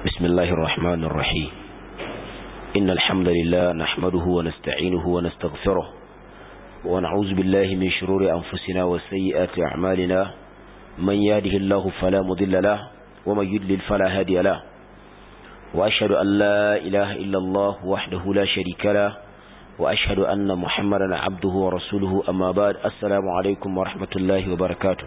بسم الله الرحمن الرحيم إن الحمد لله نحمده ونستعينه ونستغفره ونعوذ بالله من شرور أنفسنا وسيئات أعمالنا من يهده الله فلا مضل له ومن يدلل فلا هادي له وأشهد أن لا إله إلا الله وحده لا شريك له وأشهد أن محمدا عبده ورسوله أما بعد السلام عليكم ورحمة الله وبركاته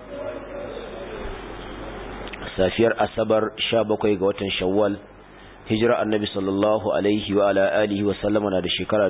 safiyar asabar sha bakwai ga watan shawwal hijira annabi sallallahu alaihi wa ala alihi wa sallama na da shekara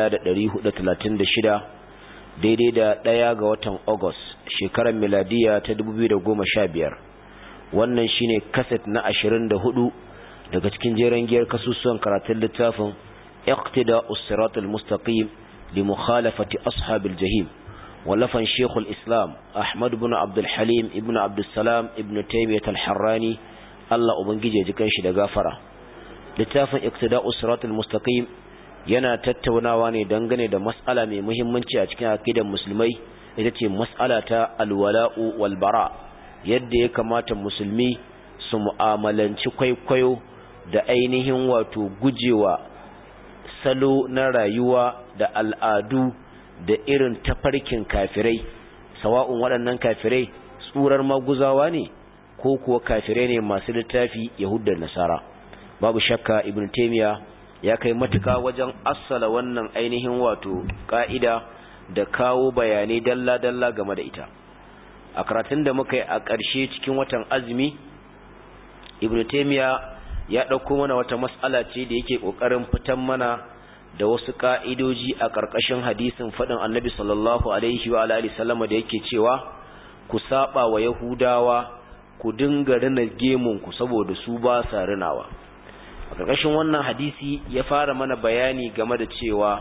shida daidai da ɗaya ga watan august shekarar miladiya ta biyar wannan shine kaset na ashirin da hudu daga cikin jeren giyar kasusuwan karatun littafin iqtida usratul mustaqim li mukhalafati ashabil jahim ولفن شيخ الإسلام أحمد بن عبد الحليم ابن عبد السلام ابن تيمية الحراني الله أبنجي جكنش دغافرة littafin iqtida'us siratal mustaqim yana tattaunawa ne dangane da mas'ala mai muhimmanci a cikin aqidar musulmai ita ce mas'ala ta alwala'u wal bara yadda ya kamata musulmi su mu'amalanci kwaikwayo da ainihin wato gujewa salo na rayuwa da al'adu da irin tafarkin kafirai sawa'un waɗannan kafirai tsurar maguzawa ne ko kuwa kafirai ne masu littafi yahudar nasara babu shakka ibn taymiya ya kai matuka wajen assala wannan ainihin wato ka'ida da kawo bayanai dalla-dalla game da ita a karatun da muka yi a ƙarshe cikin watan azumi ibn taymiya ya ɗauko mana wata mas'ala ce da yake ƙoƙarin fitan mana da wasu ka'idoji a ƙarƙashin hadisin faɗin annabi sallallahu alaihi wa alihi sallama da yake cewa ku saba wa yahudawa ku dinga rina gemunku saboda su ba sa rinawa a ƙarƙashin wannan hadisi ya fara mana bayani game da cewa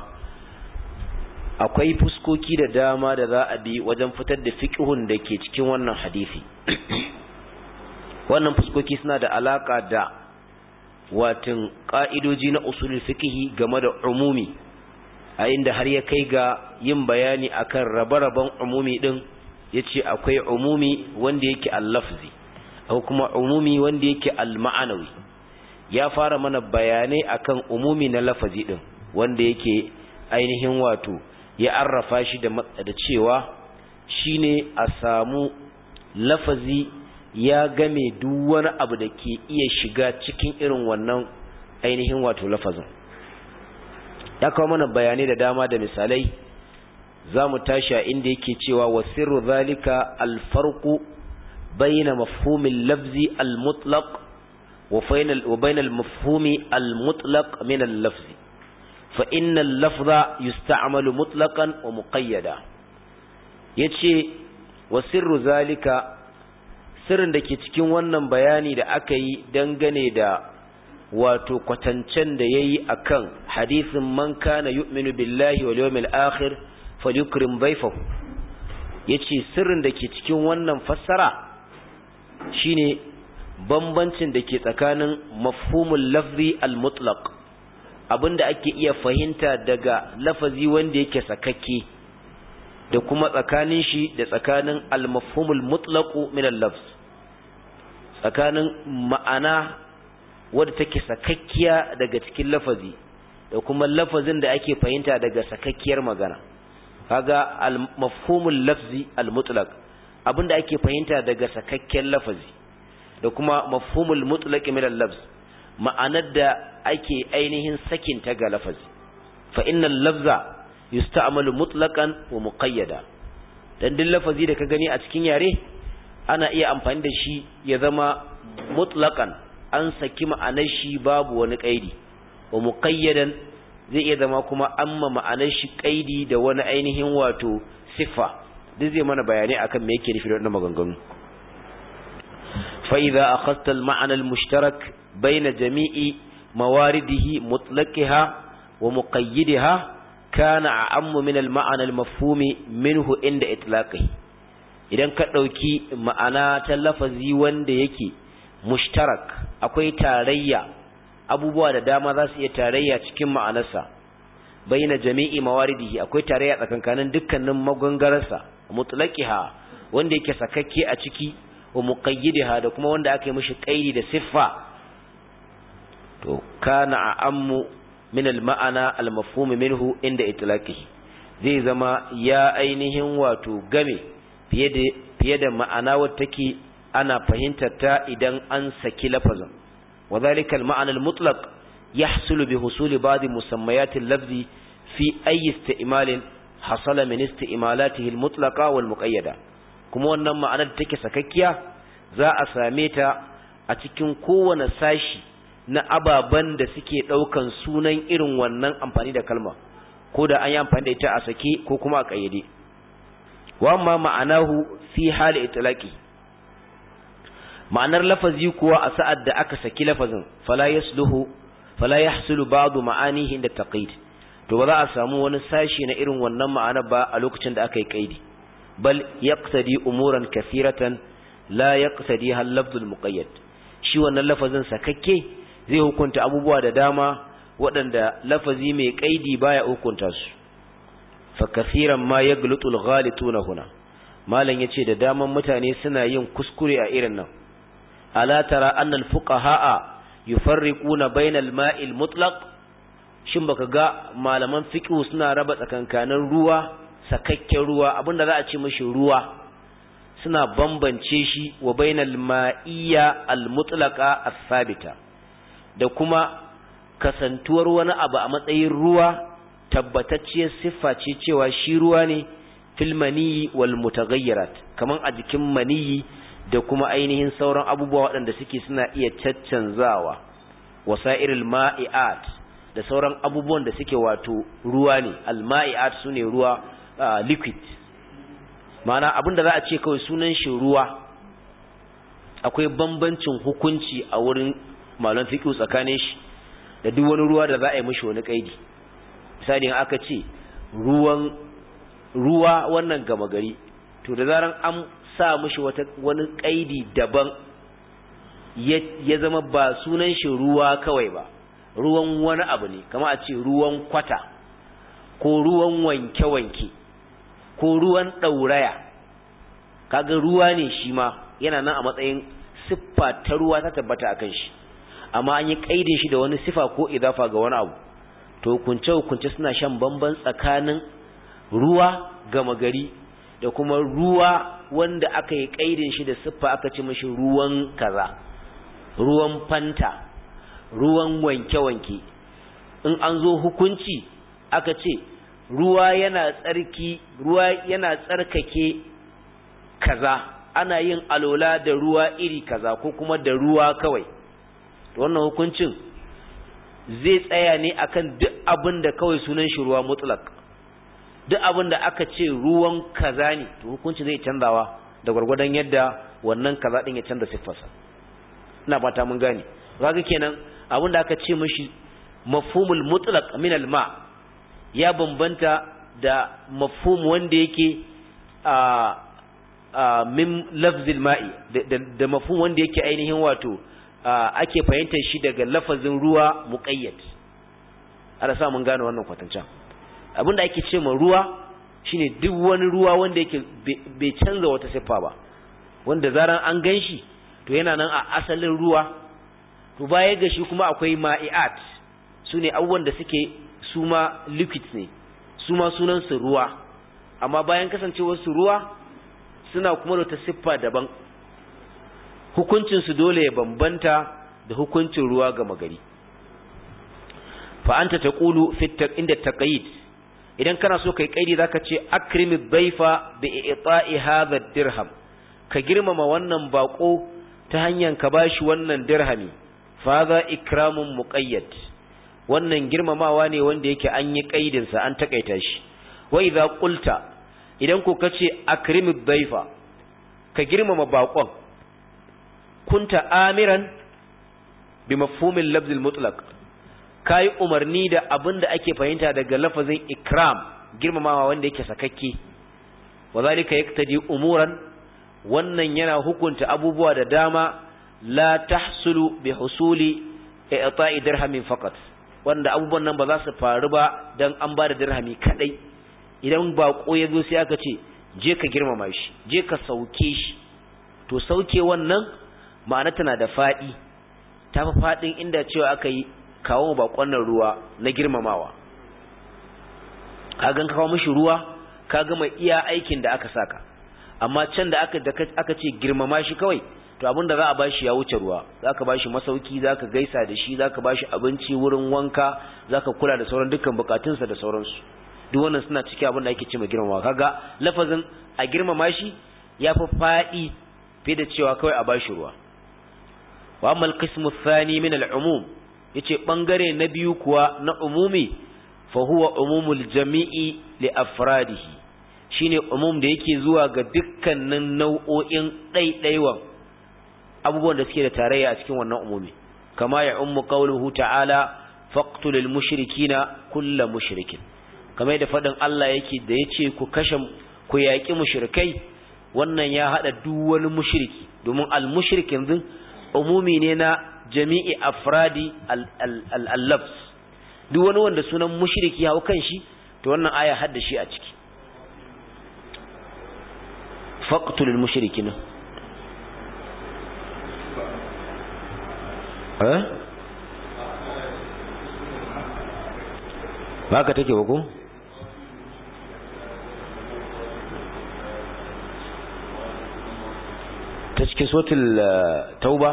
akwai fuskoki da dama da za a bi wajen fitar da fiqhun da ke cikin wannan hadisi wannan fuskoki suna da alaka da watin ƙa'idoji na usulul fikihi game da umumi a inda har ya kai ga yin bayani akan rabe-raben umumi ɗin ya ce akwai umumi wanda yake allafzi akwai kuma umumi wanda yake alma'anawi ya fara mana bayanai akan umumi na lafazi ɗin wanda yake ainihin wato ya arrafa shi da cewa shine a samu lafazi ya game duk wani abu da ke iya shiga cikin irin wannan ainihin wato lafazin ya kawo mana bayanai da dama da misalai za mu tashi a inda yake cewa wa sirru zalika alfarqu bayna mafhumin lafzi almutlaq wa bayna almafhumi almutlaq min al-lafzi fa inna al-lafza yusta'malu mutlaqan wa muqayyada yace wa sirru zalika sirrin da ke cikin wannan bayani da aka yi dangane da wato kwatancen da ya yi a kan hadisin man kana yu'minu billahi wal yawmil akhir falyukrim dhayfahu yace sirrin da ke cikin wannan fassara shine bambancin da ke tsakanin mafhumul lafzi al mutlaq abinda ake iya fahimta daga lafazi wanda yake sakakke da kuma tsakanin shi da tsakanin al mafhumul mutlaqu min al lafz tsakanin ma'ana wadda take sakakkiya daga cikin lafazi da kuma lafazin da ake fahimta daga sakakkiyar magana kaga al-mafhumul lafzi al-mutlaq abinda ake fahimta daga sakakken lafazi da kuma mafhumul mutlaq min al-lafz ma'anar da ake ainihin sakin ta ga lafazi fa innal lafza yusta'malu mutlaqan wa muqayyada dan duk lafazi da ka gani a cikin yare ana iya amfani da shi ya zama mutlaqan an saki ma'anar shi babu wani kaidi wa muqayyadan zai iya zama kuma amma ma'anar shi kaidi da wani ainihin wato siffa duk zai mana bayanai akan me yake nufi da wannan maganganu fa idza akhadta al-ma'na al-mushtarak bayna jami'i mawaridihi mutlaqiha wa muqayyidaha kana a'ammu min al-ma'na al-mafhumi minhu inda itlaqihi idan ka ɗauki ma'ana ta lafazi wanda yake mushtarak akwai tarayya abubuwa da dama za su iya tarayya cikin ma'anarsa bayyana jami'i mawaridihi akwai tarayya tsakankanin dukkanin magangararsa mutlaqiha wanda yake sakakke a ciki wa muqayyidaha da kuma wanda aka yi mishi qaidi da siffa to kana a'ammu min al-ma'ana al-mafhum minhu inda itlaqihi zai zama ya ainihin wato game fiye da fiye da ma'ana wacce take ana fahimtar ta idan an saki lafazin wa dhalika al-ma'na al-mutlaq yahsulu bi husuli ba'd musammayat al-lafzi fi ayi isti'malin hasala min isti'malatihi al-mutlaqa wal muqayyada kuma wannan ma'anar take sakakkiya za a same ta a cikin kowane sashi na ababen da suke ɗaukan sunan irin wannan amfani da kalma ko da an yi amfani da ita a sake ko kuma a ƙayyade wa amma ma'anahu fi hali itlaqi ma'anar lafazi kuwa a sa'ad da aka saki lafazin fala yasluhu fala yahsulu ba'du ma'anihi inda taqid to ba za a samu wani sashi na irin wannan ma'ana ba a lokacin da aka yi kaidi bal yaqtadi umuran kathiratan la yaqtadi hal lafzul muqayyad shi wannan lafazin sakakke zai hukunta abubuwa da dama waɗanda lafazi mai kaidi baya hukunta su fa kathiran ma yaghlutu al-ghalituna huna malan yace da daman mutane suna yin kuskure a irin nan ala tara anna al-fuqaha yufarriquna bayna al-ma'i al-mutlaq shin baka ga malaman fiqh suna raba tsakankanin ruwa sakakken ruwa abinda za a ce mishi ruwa suna bambance shi wa bainal ma'iyya al-mutlaqa as-sabita da kuma kasantuwar wani abu a matsayin ruwa tabbatacciyar siffa ce cewa shi ruwa ne fil maniyi wal mutaghayyirat kaman a jikin maniyi da kuma ainihin sauran abubuwa waɗanda suke suna iya caccanzawa wasairil ma'iat da sauran abubuwan da suke wato ruwa ne al-ma'iat sune ruwa liquid ma'ana abinda za a ce kawai sunan shi ruwa akwai bambancin hukunci a wurin malon fiqh tsakanin shi da duk wani ruwa da za a yi mishi wani kaidi misali aka ce ruwan ruwa wannan gama gari to da zaran an sa mishi wata wani kaidi daban ya zama ba sunan shi ruwa kawai ba ruwan wani abu ne kama a ce ruwan kwata ko ruwan wanke-wanke ko ruwan ɗauraya kaga ruwa ne shi ma yana nan a matsayin siffa ta ruwa ta tabbata akan shi amma an yi kaidin shi da wani sifa ko idafa ga wani abu to hukunce hukunce suna shan bamban tsakanin ruwa gama gari da kuma ruwa wanda aka yi kaidin shi da siffa aka ce mashi ruwan kaza ruwan fanta ruwan wanke-wanke in an zo hukunci aka ce ruwa yana tsarki ruwa yana tsarkake kaza ana yin alola da ruwa iri kaza ko kuma da ruwa kawai wannan hukuncin zai tsaya ne akan duk abin da kawai sunan shi ruwa mutlak duk abin da aka ce ruwan kaza ne to hukunci zai canzawa da gwargwadon yadda wannan kaza din ya canza siffarsa ina fata mun gane kaga kenan abin da aka ce mishi mafhumul mutlaq min al ma ya bambanta da mafhum wanda yake a min lafzil ma'i da mafhum wanda yake ainihin wato ake fahimtar shi daga lafazin ruwa muqayyad ana sa mun gane wannan kwatancan abinda ake ce ma ruwa shine duk wani ruwa wanda yake bai canza wata siffa ba wanda zaran an ganshi to yana nan a asalin ruwa to baya ga shi kuma akwai ma'iat sune abubuwan da suke su ma liquids ne su ma sunan su ruwa amma bayan kasancewar su ruwa suna kuma da wata siffa daban hukuncin su dole ya bambanta da hukuncin ruwa ga magari fa anta taqulu fi inda taqayid idan kana so kai kaidi zaka ce akrimi dhaifa bi i'ta'i hadha dirham ka girmama wannan bako ta hanyar ka bashi wannan dirhami fa za ikramun muqayyad wannan girmamawa ne wanda yake an yi kaidin sa an takaita shi wa idza qulta idan ko kace akrimi dhaifa ka girmama bakon kunta amiran bi mafhumil lafz al mutlaq kai umarni da abinda ake fahimta daga lafazin ikram girmamawa wanda yake sakakke wazalika yaktadi umuran wannan yana hukunta abubuwa da dama la tahsulu bi husuli i'ta'i dirhamin faqat wanda abubuwan nan ba za su faru ba dan an ba da dirhami kadai idan bako ya zo sai aka ce je ka girmama shi je ka sauke shi to sauke wannan ma'ana tana da fadi ta fi faɗin inda cewa aka yi kawo bakon nan ruwa na girmamawa ka gan kawo mishi ruwa ka gama iya aikin da aka saka amma can da aka aka ce girmama shi kawai to abinda za a bashi ya wuce ruwa zaka bashi masauki zaka gaisa da shi zaka bashi abinci wurin wanka zaka kula da sauran dukkan bukatunsa da sauransu duk wannan suna cikin abin da ake cewa girmama kaga lafazin a girmama shi yafi fadi fiye da cewa kawai a bashi ruwa wa amma al-qismu thani min al-umum yace bangare na biyu kuwa na umumi fa huwa umumul jami'i li afradihi shine umum da yake zuwa ga dukkanin nau'o'in ɗaiɗaiwan abubuwan da suke da tarayya a cikin wannan umumi kama ya ummu qawluhu ta'ala faqtulul mushrikina kulla mushrikin kamar yadda fadin Allah yake da yace ku kashe ku yaki mushrikai wannan ya hada duk wani mushriki domin al mushrikin din umumi ne na jami'i afradi al-lafs duk wani wanda sunan mushriki hawo kan shi to wannan aya hadda shi a ciki faqtulul mushrikina eh ba ka take ba ko ta cikin sotil tauba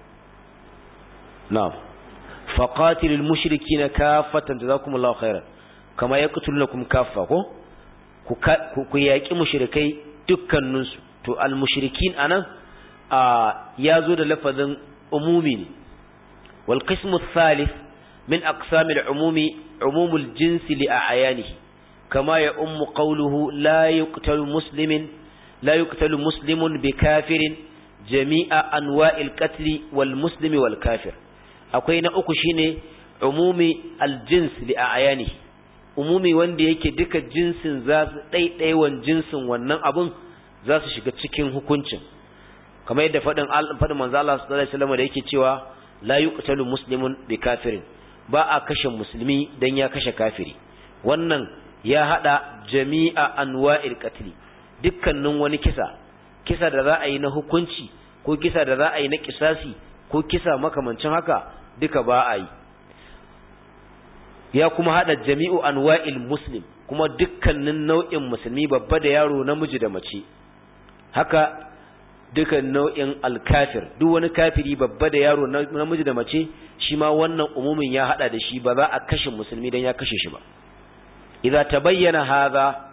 na'am faqatilul mushrikina kaffatan jazakumullahu khairan kama yaqtulunakum kaffa ko ku yaki mushrikai dukkaninsu to al mushrikin anan ya zo da lafazin umumi ne wal qismu thalith min aqsamil umumi umumul jinsi li a'yanihi kama ya ummu qawluhu la yuqtalu muslimin la yuqtalu muslimun bi kafirin jami'a anwa'il qatl wal muslimi wal kafir akwai na uku shine umumi aljins li a'yanihi umumi wanda yake duka jinsin za su ɗaiɗaiwan jinsin wannan abun za su shiga cikin hukuncin kamar yadda faɗin faɗin manzo Allah sallallahu alaihi wasallam da yake cewa la yuqtalu muslimun bi kafirin ba a kashe musulmi dan ya kashe kafiri wannan ya hada jami'a anwa'il qatl dukkanin wani kisa kisa da za a yi na hukunci ko kisa da za a yi na kisasi ko kisa makamancin haka duka ba a yi ya kuma hada jami'u anwa'il muslim kuma dukkanin nau'in musulmi babba da yaro namiji da mace haka dukan nau'in alkafir duk wani kafiri babba da yaro namiji da mace shi ma wannan umumin ya hada da shi ba za a kashe musulmi dan ya kashe shi ba idza tabayyana hadha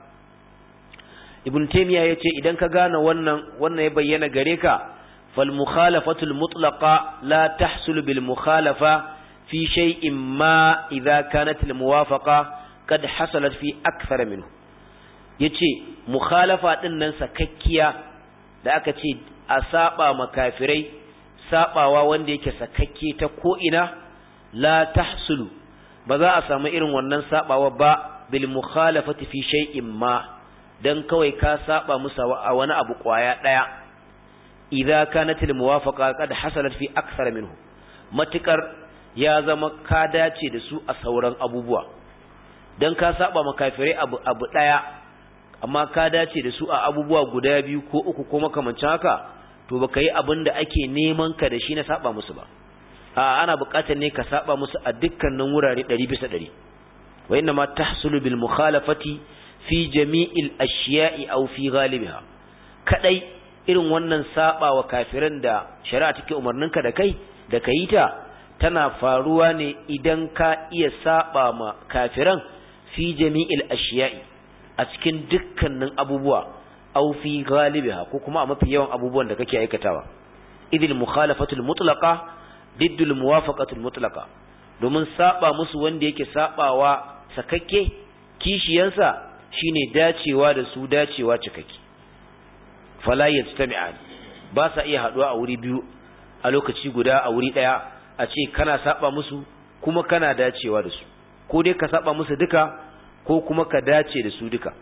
ibn taymiya yace idan ka gane wannan wannan ya bayyana gare ka fal mukhalafatu al mutlaqa la tahsul bil mukhalafa fi shay'in ma idza kanat al muwafaqa kad hasalat fi akthar minhu yace mukhalafa din nan sakakkiya da aka ce a saba makafirai sabawa wanda yake sakakke ta ko ina la tahsulu ba za a samu irin wannan sabawa ba bil mukhalafati fi shay'in ma dan kawai ka saba musu a wani abu kwaya daya idza kanat al muwafaqa qad hasalat fi akthar minhu matukar ya zama ka dace da su a sauran abubuwa dan ka saba makafirai abu abu daya amma ka dace da su a abubuwa guda biyu ko uku ko makamancin haka to baka yi abin da ake neman ka da shi na saba musu ba a ana buƙatar ne ka saba musu a dukkanin wurare 100 bisa 100 wa inna ma tahsulu bil mukhalafati fi jami'il ashiya'i aw fi ghalibiha kadai irin wannan saba wa kafiran da shari'a take umarninka da kai da kai ta tana faruwa ne idan ka iya saba ma kafiran fi jami'il ashiya'i a cikin dukkanin abubuwa aw fi ghalibiha ko kuma a mafi yawan abubuwan da kake aikatawa idil mukhalafatul mutlaqa diddul muwafaqatul mutlaqa domin saba musu wanda yake sabawa sakakke kishiyansa shine dacewa da su dacewa cikakke fala yastami'an ba sa iya haduwa a wuri biyu a lokaci guda a wuri daya a ce kana saba musu kuma kana dacewa da su ko dai ka saba musu duka ko kuma ka dace da su duka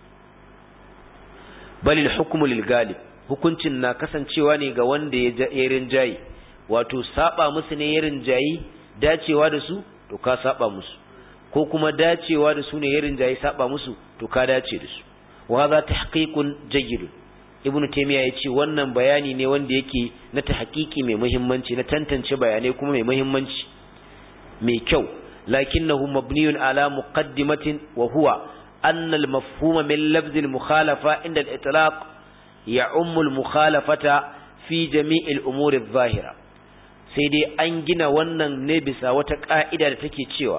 balil hukmu lil galib hukuncin na kasancewa ne ga wanda ya rinjayi wato saba musu ne ya rinjayi dacewa da su to ka saba musu ko kuma dacewa da su ne ya rinjayi saba musu to ka dace da su wa hadha tahqiqun jayyid ibn taymiya yace wannan bayani ne wanda yake na ta hakiki mai muhimmanci na tantance bayanai kuma mai muhimmanci mai kyau lakinnahu mabniyun ala muqaddimatin wa huwa anna al-mafhuma min lafz al-mukhalafa inda al-itlaq ya'ummu al-mukhalafata fi jami' al-umur adh-dhahira sai dai an gina wannan ne bisa wata ka'ida da take cewa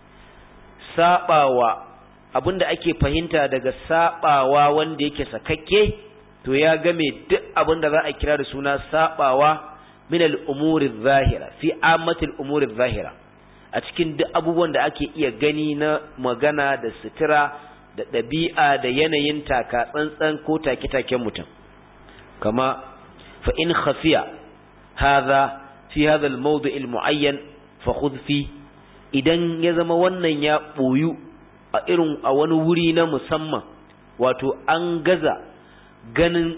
sabawa abinda ake fahimta daga sabawa wanda yake sakakke to ya game duk abinda za a kira da suna sabawa min al-umuri zahira fi ammatil umuri zahira a cikin duk abubuwan da ake iya gani na magana da sutura da ɗabi'a da yanayin taka tsantsan ko take-taken mutum kama fa in khafiya hadha fi hadha al-mawdi' al-mu'ayyan fa khudh fi idan ya zama wannan ya boyu a irin a wani wuri na musamman wato an gaza ganin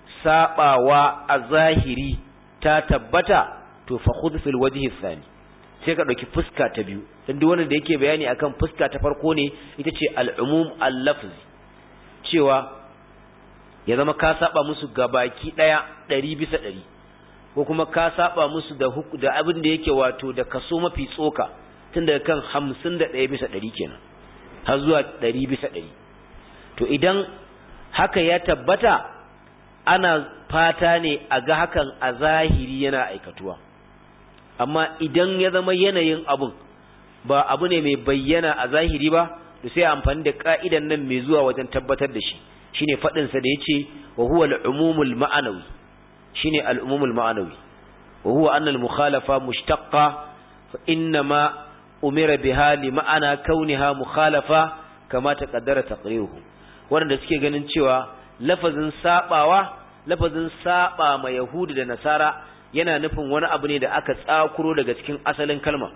sabawa a zahiri ta tabbata to fa khudh fil wajhi thani sai ka dauki fuska ta biyu dan duk wanda da yake bayani akan fuska ta farko ne ita ce al-umum al-lafzi cewa ya zama ka saba musu gabaki daya 100 bisa 100 ko kuma ka saba musu da da abin da yake wato da kaso mafi tsoka tun daga kan 51 bisa 100 kenan har zuwa ɗari bisa ɗari to idan haka ya tabbata ana fata ne a ga hakan a zahiri yana aikatuwa amma idan ya zama yanayin abun ba abu ne mai bayyana a zahiri ba to sai amfani da ka'idan nan mai zuwa wajen tabbatar da shi shine faɗin sa da yace wa huwa al-umumul ma'anawi shine al-umumul ma'anawi wa huwa anna al-mukhalafa mushtaqqa fa inna ma umira biha li ma'ana kauniha mukhalafa kama taqaddara taqriruhu wanda suke ganin cewa lafazin sabawa lafazin saba ma yahudi da nasara yana nufin wani abu ne da aka tsakuro daga cikin asalin kalma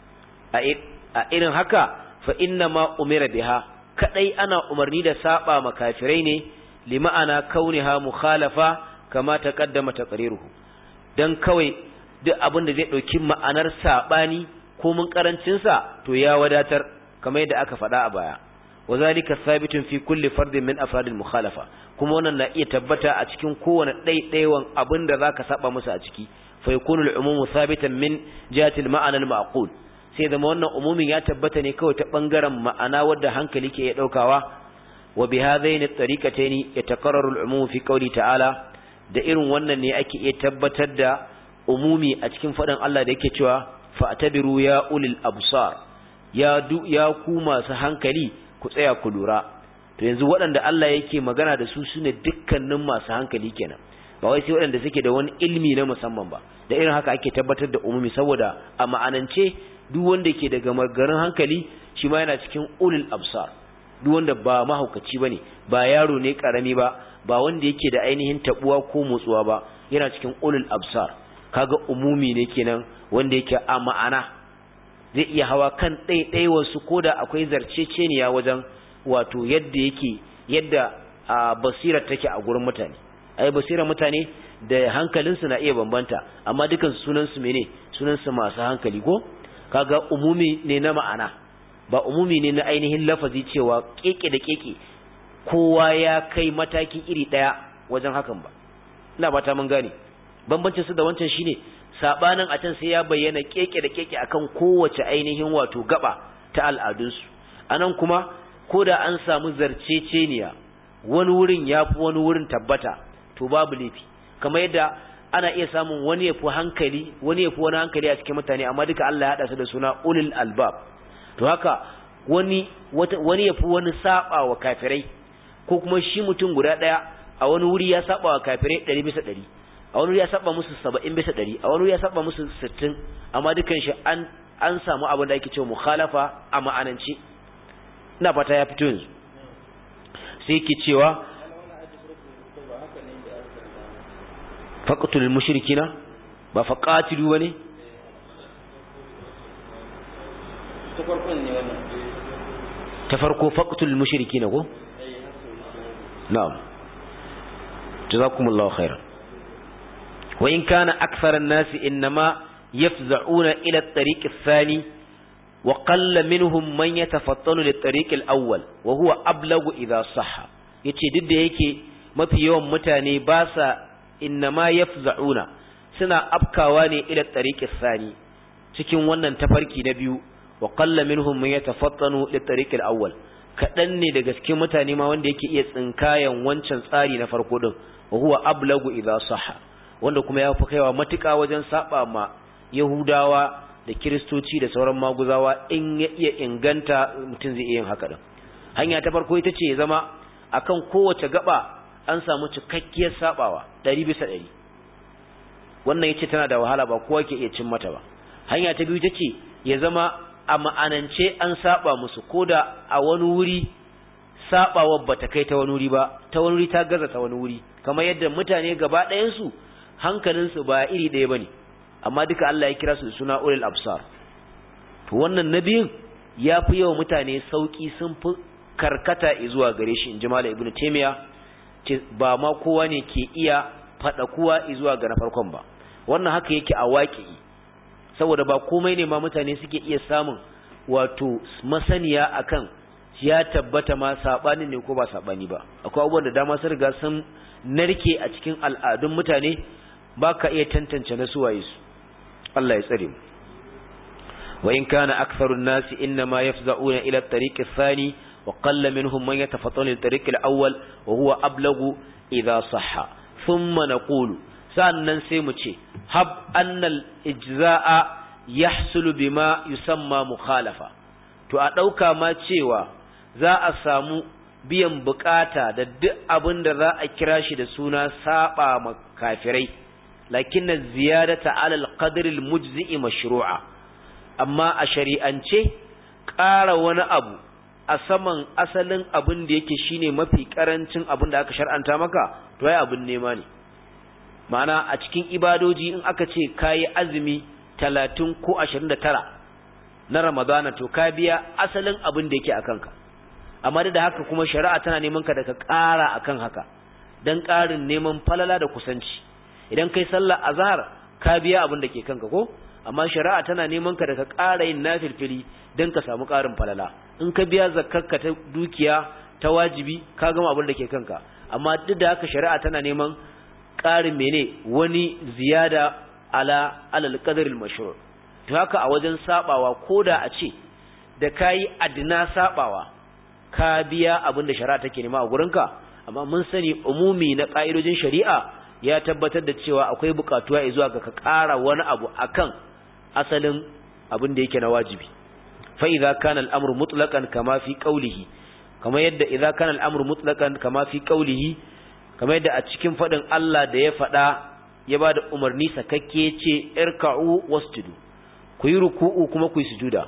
a irin haka fa inna ma umira biha kadai ana umarni da saba ma kafirai ne li ma'ana kauniha mukhalafa kama taqaddama taqriruhu dan kawai duk abin da zai dauki ma'anar sabani ko mun karancinsa to ya wadatar kamar yadda aka faɗa a baya wazalika sabitun fi kulli fardin min afradil mukhalafa kuma wannan na iya tabbata a cikin kowane ɗaiɗaiwan abin da zaka saba musu a ciki fa yakunu al-umumu sabitan min jihati al-ma'ana al-ma'qul sai zama wannan umumin ya tabbata ne kawai ta bangaren ma'ana wadda hankali ke ya daukawa wa bi hadaini at-tariqataini yataqarraru al-umumu fi qawli ta'ala da irin wannan ne ake iya tabbatar da umumi a cikin faɗin Allah da yake cewa fa'tabiru ya ulil absar ya du ya ku masu hankali ku tsaya ku lura to yanzu waɗanda Allah yake magana da su sune dukkanin masu hankali kenan ba wai sai waɗanda suke da wani ilmi na musamman ba da irin haka ake tabbatar da umumi saboda a ma'anance duk wanda ke daga magarin hankali shi ma yana cikin ulil absar duk wanda ba mahaukaci bane ba yaro ne karami ba ba wanda yake da ainihin tabuwa ko motsuwa ba yana cikin ulil absar kaga umumi ne kenan wanda yake a ma'ana zai iya hawa kan ɗaiɗaiwarsu ko da akwai zarceceniya wajen wato yadda yake yadda a basirar take a gurin mutane ai basirar mutane da hankalinsu na iya bambanta amma dukan sunansu mene sunansu masu hankali ko kaga umumi ne na ma'ana ba umumi ne na ainihin lafazi cewa keke da keke kowa ya kai mataki iri ɗaya wajen hakan ba ina ba ta mun gane bambancin su da wancan shine sabanin a can sai ya bayyana keke da keke akan kowace ainihin wato gaba ta al'adunsu anan kuma ko da an samu zarceceniya wani wurin ya fi wani wurin tabbata to babu laifi kamar yadda ana iya samun wani ya fi hankali wani ya fi wani hankali a cikin mutane amma duka Allah ya haɗa su da suna ulul albab to haka wani wani ya fi wani saba wa kafirai ko kuma shi mutum guda ɗaya a wani wuri ya saba wa kafirai ɗari bisa ɗari a wani ya saba musu saba'in bisa ɗari a wani ya saba musu sittin amma dukan shi an an samu abin da ake cewa mukhalafa a ma'anance ina fata ya fito yanzu sai ke cewa faqtul mushrikina ba faqatilu bane ta farko faqtul mushrikina ko na'am jazakumullahu khairan وإن كان أكثر الناس إنما يفزعون إلى الطريق الثاني وقل منهم من يتفطن للطريق الأول وهو أبلغ إذا صح yace duk da yake mafi yawan mutane ba sa innama yafza'una suna afkawa ne ila tariqis sani cikin wannan tafarki na biyu wa qalla minhum man yatafattanu li tariqil awwal kadan ne daga cikin mutane ma wanda yake iya tsinkayan wancan tsari na farko din wa huwa ablagu idha sahha wanda kuma ya fi kaiwa matuƙa wajen saba ma yahudawa da kiristoci da sauran maguzawa in ya iya inganta mutum zai iya yin haka din hanya ta farko ita ce ya zama akan kowace gaba an samu cikakkiyar sabawa ɗari bisa ɗari wannan yace tana da wahala ba kowa ke iya cin mata ba hanya ta biyu tace ya zama a ma'anance an saba musu koda a wani wuri sabawar bata kai ta wani wuri ba ta wani wuri ta gaza ta wani wuri kamar yadda mutane gaba ɗayan su hankalinsu ba iri ɗaya bane amma duka Allah ya kira su da suna ulul absar to wannan nabiyin ya fi yawa mutane sauki sun fi karkata zuwa gare shi in ji malam ibnu taymiya ce ba ma kowa ne ke iya fada kuwa zuwa ga na farkon ba wannan haka yake a waƙi saboda ba komai ne ma mutane suke iya samun wato masaniya akan ya tabbata ma sabani ne ko ba sabani ba akwai abubuwan da dama sun riga sun narke a cikin al'adun mutane baka iya tantance na suwaye su Allah ya tsare mu wa in kana aktharun nasi inma yafza'una ila at-tariq ath-thani wa qalla minhum man yatafattalu lit-tariq al-awwal wa huwa ablagu idha sahha thumma naqulu sannan sai mu ce hab annal ijza'a yahsulu bima yusamma mukhalafa to a dauka ma cewa za a samu biyan bukata da duk abin da za a kira shi da suna saba ma kafirai lakinna ziyadata ala alqadri almujzi'i mashru'a amma a shari'ance ƙara wani abu a saman asalin abin da yake shine mafi karancin abin da aka shar'anta maka to ai abin nema ne ma'ana a cikin ibadoji in aka ce kayi azumi 30 ko 29 na ramadana to ka biya asalin abin da yake akan ka amma da haka kuma shari'a tana neman ka da ka ƙara akan haka dan ƙarin neman falala da kusanci idan kai sallar azhar ka biya abin da ke kanka ko amma shari'a tana neman ka da ka ƙara yin nafilfili dan ka samu ƙarin falala in ka biya zakkarka ta dukiya ta wajibi ka gama abin da ke kanka amma duk da haka shari'a tana neman ƙarin mene wani ziyada ala alal qadaril mashru' to haka a wajen sabawa koda a ce da kai adna sabawa ka biya abin da shari'a take nema a gurinka amma mun sani umumi na ƙa'idojin shari'a ya tabbatar da cewa akwai buƙatuwa zuwa ga ka ƙara wani abu akan asalin abin da yake na wajibi fa idza kana al-amru mutlaqan kama fi qawlihi kama yadda idza kana al-amru mutlaqan kama fi qawlihi kama yadda a cikin fadin Allah da ya fada ya bada umarni sakakke ce irka'u wasjudu ku yi ruku'u kuma ku yi sujuda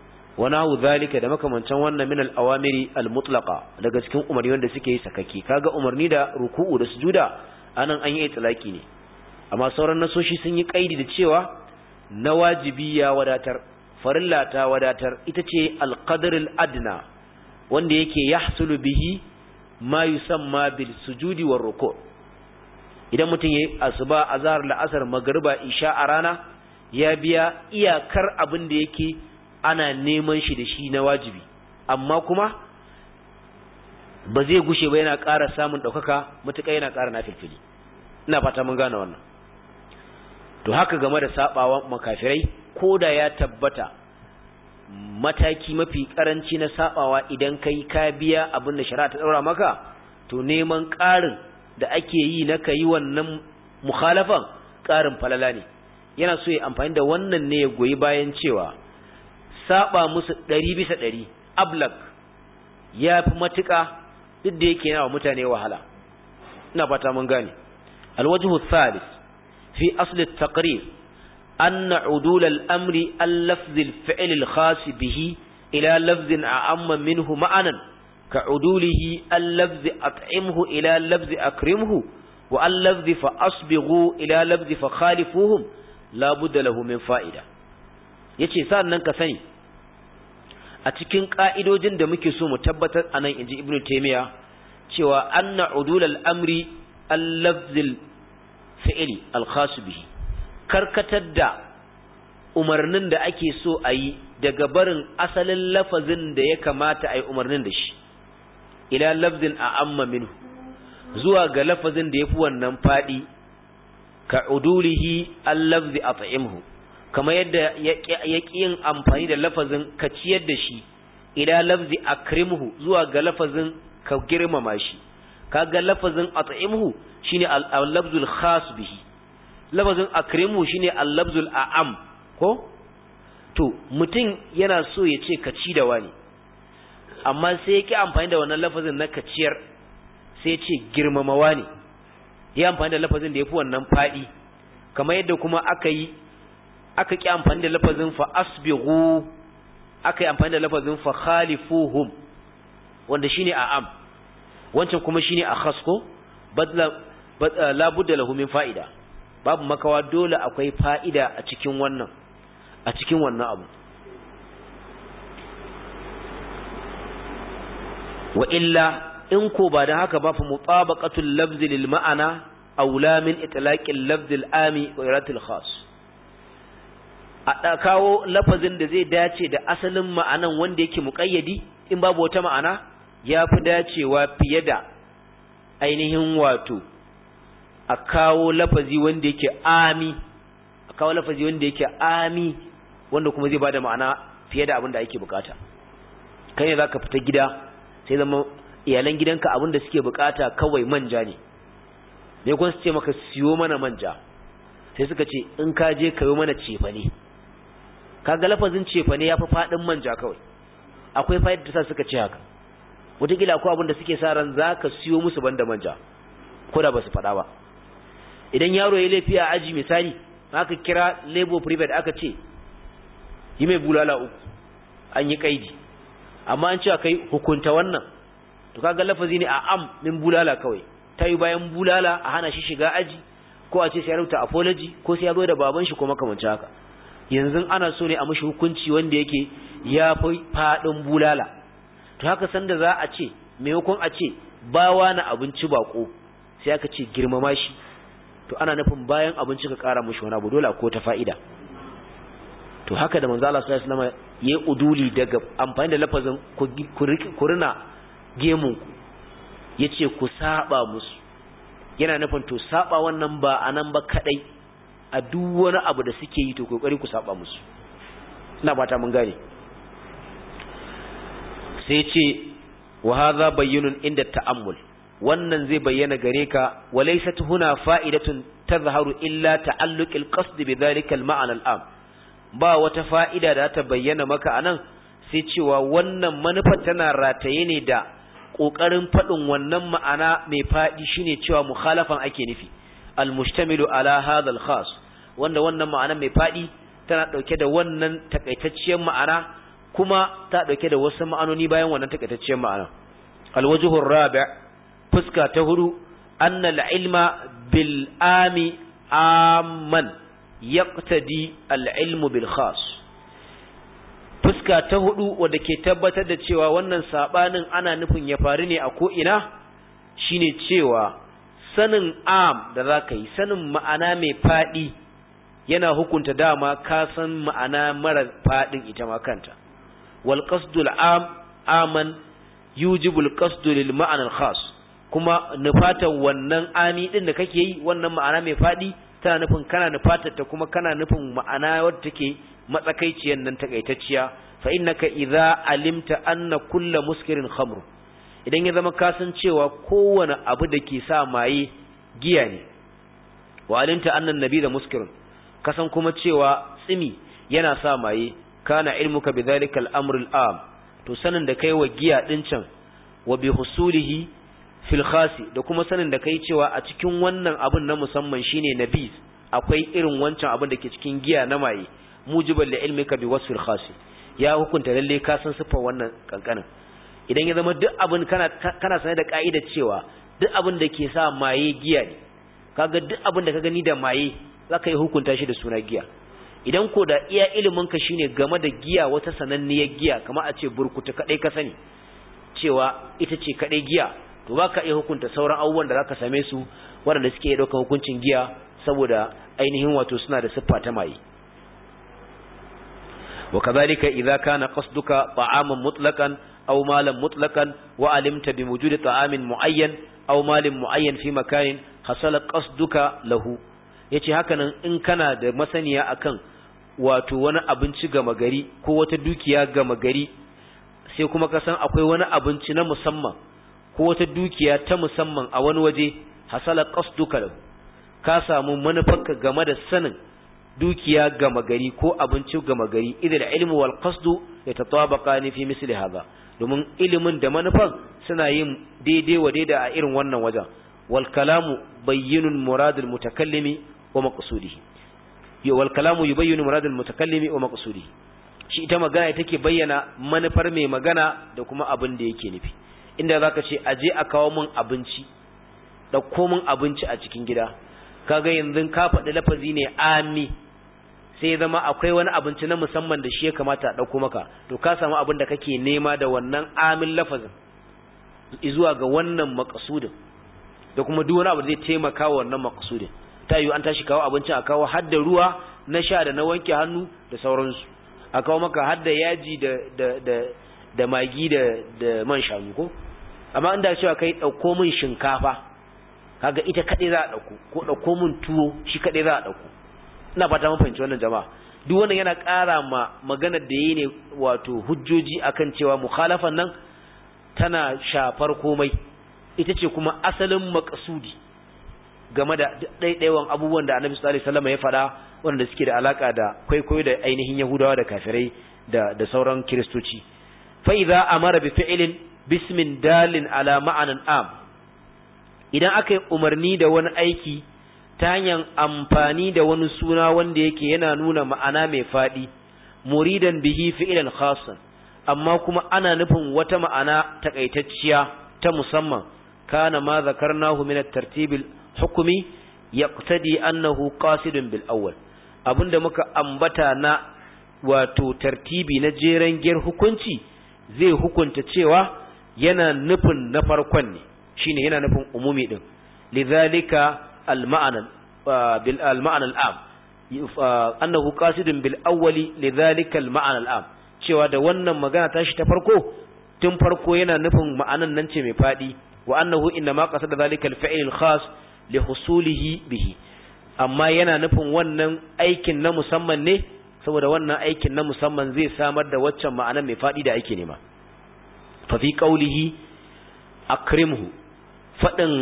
wa nahu zalika da makamancan wannan min al-awamiri al-mutlaqa daga cikin umarni wanda suke yi sakakke kaga umarni da ruku'u da sujuda anan an yi itlaki ne amma sauran nasoshi sun yi kaidi da cewa na wajibi ya wadatar farilla ta wadatar ita ce alqadrul adna wanda yake yahsulu bihi ma yusamma bil sujudi war ruku' idan mutum yayi asuba azhar la'asar magriba isha a rana ya biya iyakar abin da yake ana neman shi da shi na wajibi amma kuma ba zai gushe ba yana ƙara samun ɗaukaka matuƙa yana ƙara nafilfili ina fata mun gane wannan to haka game da sabawa makafirai ko da ya tabbata mataki mafi karanci na sabawa idan kai ka biya abin da shari'a ta daura maka to neman ƙarin da ake yi na kai wannan mukhalafan ƙarin falala ne yana so ya amfani da wannan ne ya goyi bayan cewa saba musu ɗari bisa ɗari ablak ya fi matuƙa duk da yake yana wa mutane wahala ina fata mun gane alwajhu thalith في أصل التقرير أن عدول الأمر اللفظ الفعل الخاص به إلى لفظ أعم منه معنا كعدوله اللفظ أطعمه إلى لفظ أكرمه واللفظ فأصبغوا إلى لفظ فخالفوهم لا بد له من فائدة yace sannan ka sani a cikin ka'idojin da muke so mu tabbatar anan inji ibnu taymiya cewa anna udul al-amri al-lafzil fi'ili alkhasu bihi karkatar da umarnin da ake so a yi daga barin asalin lafazin da ya kamata a yi umarnin da shi ila lafzin a amma minhu zuwa ga lafazin da yafi wannan fadi ka udulihi allafzi at'imhu kamar yadda ya yin amfani da lafazin ka ciyar da shi ila lafzi akrimhu zuwa ga lafazin ka girmama shi kaga lafazin at'imhu shine al-lafzul khas bihi lafazin akrimhu shine al-lafzul a'am ko to mutum yana so ya ce ka ci da wani amma sai ya ki amfani da wannan lafazin na ka ciyar sai ya ce girmama wani ya amfani da lafazin da ya fi wannan faɗi kamar yadda kuma aka yi aka ki amfani da lafazin fa asbighu aka yi amfani da lafazin fa khalifuhum wanda shine a'am wancan kuma shine akhas ko badla la budda lahu min fa'ida babu makawa dole akwai fa'ida a cikin wannan a cikin wannan abu wa illa in ko ba da haka ba fa mutabaqatul lafzi lil ma'ana aula min itlaqil lafzi al ami wa iratil khas a kawo lafazin da zai dace da asalin ma'anan wanda yake muqayyadi in babu wata ma'ana ya fi dacewa fiye da ainihin wato a kawo lafazi wanda yake ami a kawo lafazi wanda yake ami wanda kuma zai bada ma'ana fiye da abin da ake bukata kai ne zaka fita gida sai zama iyalan gidanka abin da suke bukata kawai manja ne ne kun su ce maka siyo mana manja sai suka ce in ka je kayo mana cefane kaga lafazin cefane yafi fadin manja kawai akwai fa'ida da sa suka ce haka wataƙila akwai abin da suke sa ran zaka siyo musu banda manja ko da basu faɗa ba idan yaro ya laifi a aji misali aka kira labor private aka ce yi mai bulala uku an yi kaidi amma an ce kai hukunta wannan to kaga lafazi ne a am min bulala kawai ta yi bayan bulala a hana shi shiga aji ko a ce sai ya rubuta apology ko sai ya zo da baban shi ko makamanci haka yanzu ana so ne a mishi hukunci wanda yake ya fi faɗin bulala to haka sanda za a ce maimakon a ce bawa na abinci bako sai aka ce girmama shi to ana nufin bayan abinci ka ƙara mishi wani abu dole ko ta fa'ida to haka da manzo Allah sallallahu alaihi wasallam yayi uduli daga amfani da lafazin ku rina gemun ku yace ku saba musu yana nufin to saba wannan ba anan ba kadai a duk wani abu da suke yi to kokari ku saba musu ina fata mun gane sai ce wa hadha bayyinun inda ta'ammul wannan zai bayyana gare ka walaysat huna fa'idatun tazharu illa ta'alluqil qasd bi dhalika al-ma'na al-am ba wata fa'ida da ta bayyana maka anan sai cewa wannan manufar tana rataye ne da ƙoƙarin faɗin wannan ma'ana mai faɗi shine cewa mukhalafan ake nufi almustamilu ala hadha khas wanda wannan ma'ana mai faɗi tana ɗauke da wannan takaitacciyar ma'ana kuma ta ɗauke da wasu ma'anoni bayan wannan takaitacciyar ma'ana alwajhur rabi' fuska ta hudu annal ilma bil ami amman yaqtadi al-ilmu bil khas fuska ta hudu wanda ke tabbatar da cewa wannan sabanin ana nufin ya faru ne a ko ina shine cewa sanin am da zaka yi sanin ma'ana mai fadi yana hukunta dama ka san ma'ana mara fadin ita ma kanta wal qasdul am aman yujibul qasdu lil ma'ana al khas kuma nufatan wannan ami din da kake yi wannan ma'ana mai fadi tana nufin kana nufatar ta kuma kana nufin ma'ana wadda take matsakaiciyar nan takaitacciya fa innaka idza alimta anna kullu muskirin khamr idan ya zama kasancewa kowane abu da ke sa maye giya ne wa alimta anna nabi da muskirin kasan kuma cewa tsimi yana sa maye kana ilmuka bidhalika al-amr al-am to sanin da kai wa giya din can wa bi husulihi fil khasi da kuma sanin da kai cewa a cikin wannan abun na musamman shine nabis akwai irin wancan abin da ke cikin giya na maye mujibal li ilmika bi wasfil khasi ya hukunta lalle ka san sifar wannan kankanin idan ya zama duk abin kana kana sane da ka'idar cewa duk abin da ke sa maye giya ne kaga duk abin da ka gani da maye zaka yi hukunta shi da suna giya idan ko da iya ilimin ka shine game da giya wata sananniyar giya kamar a ce burkutu kadai ka sani cewa ita ce kadai giya to baka iya hukunta sauran abubuwan da zaka same su waɗanda suke ɗaukar hukuncin giya saboda ainihin wato suna da siffa ta maye وكذلك إذا كان قصدك طعاما مطلقا أو مالا مطلقا وعلمت بوجود طعام معين aw malin muayyan fi makanin hasala qasduka lahu yace hakanan in kana da masaniya akan wato wani abinci gama gari ko wata dukiya gama gari sai kuma ka san akwai wani abinci na musamman ko wata dukiya ta musamman a wani waje hasala qasduka lahu ka samu manufarka game da sanin dukiya gama gari ko abinci gama gari idan ilmu wal qasdu yatatabaqani fi misli hadha domin ilimin da manufan suna yin daidai wa daida a irin wannan wajen wal kalamu bayyinun muradul mutakallimi wa maqsudihi yo wal kalamu yubayyinu muradul mutakallimi wa maqsudihi shi ita magana take bayyana manufar mai magana da kuma abin da yake nufi inda zaka ce aje a kawo min abinci da komin abinci a cikin gida kaga yanzu ka faɗi lafazi ne ami sai zama akwai wani abinci na musamman da shi ya kamata a ɗauko maka to ka samu abin da kake nema da wannan amin lafazin zuwa ga wannan makasudin da kuma duk wani abu da zai taimaka wa wannan makasudin ta yiwu an tashi kawo abincin a kawo hadda ruwa na sha da na wanke hannu da sauransu a kawo maka hadda yaji da da da da magi da da man shanu ko amma inda cewa kai ɗauko min shinkafa kaga ita kaɗai za a ɗauko ko ɗauko min tuwo shi kaɗai za a ɗauko ina fata mun fahimci wannan jama'a duk wannan yana ƙara ma maganar da yi ne wato hujjoji akan cewa mukhalafan nan tana shafar komai ita ce kuma asalin makasudi game da ɗaiɗaiwan abubuwan da annabi sallallahu alaihi wasallam ya faɗa wanda suke da alaka da kwaikwayo da ainihin yahudawa da kafirai da da sauran kiristoci fa idza amara bi fi'lin bismin dalin ala ma'anan am idan aka yi umarni da wani aiki ta hanyar amfani da wani suna wanda yake yana nuna ma'ana mai faɗi muridan bihi fi'ilan khasan amma kuma ana nufin wata ma'ana takaitacciya ta musamman kana ma zakarnahu min at-tartib al-hukmi yaqtadi annahu qasidun bil awwal abinda muka ambata na wato tartibi na jeren giyar hukunci zai hukunta cewa yana nufin na farkon ne shine yana nufin umumi din lidhalika al-ma'na bil al-ma'na al-am annahu qasidun bil awwali lidhalika al-ma'na al-am cewa da wannan magana tashi ta farko tun farko yana nufin ma'anan nan ce mai fadi wa annahu inna ma qasada dhalika al-fi'l al-khas li husulihi bihi amma yana nufin wannan aikin na musamman ne saboda wannan aikin na musamman zai samar da waccan ma'anan mai fadi da ake nema fa fi qawlihi akrimhu fadin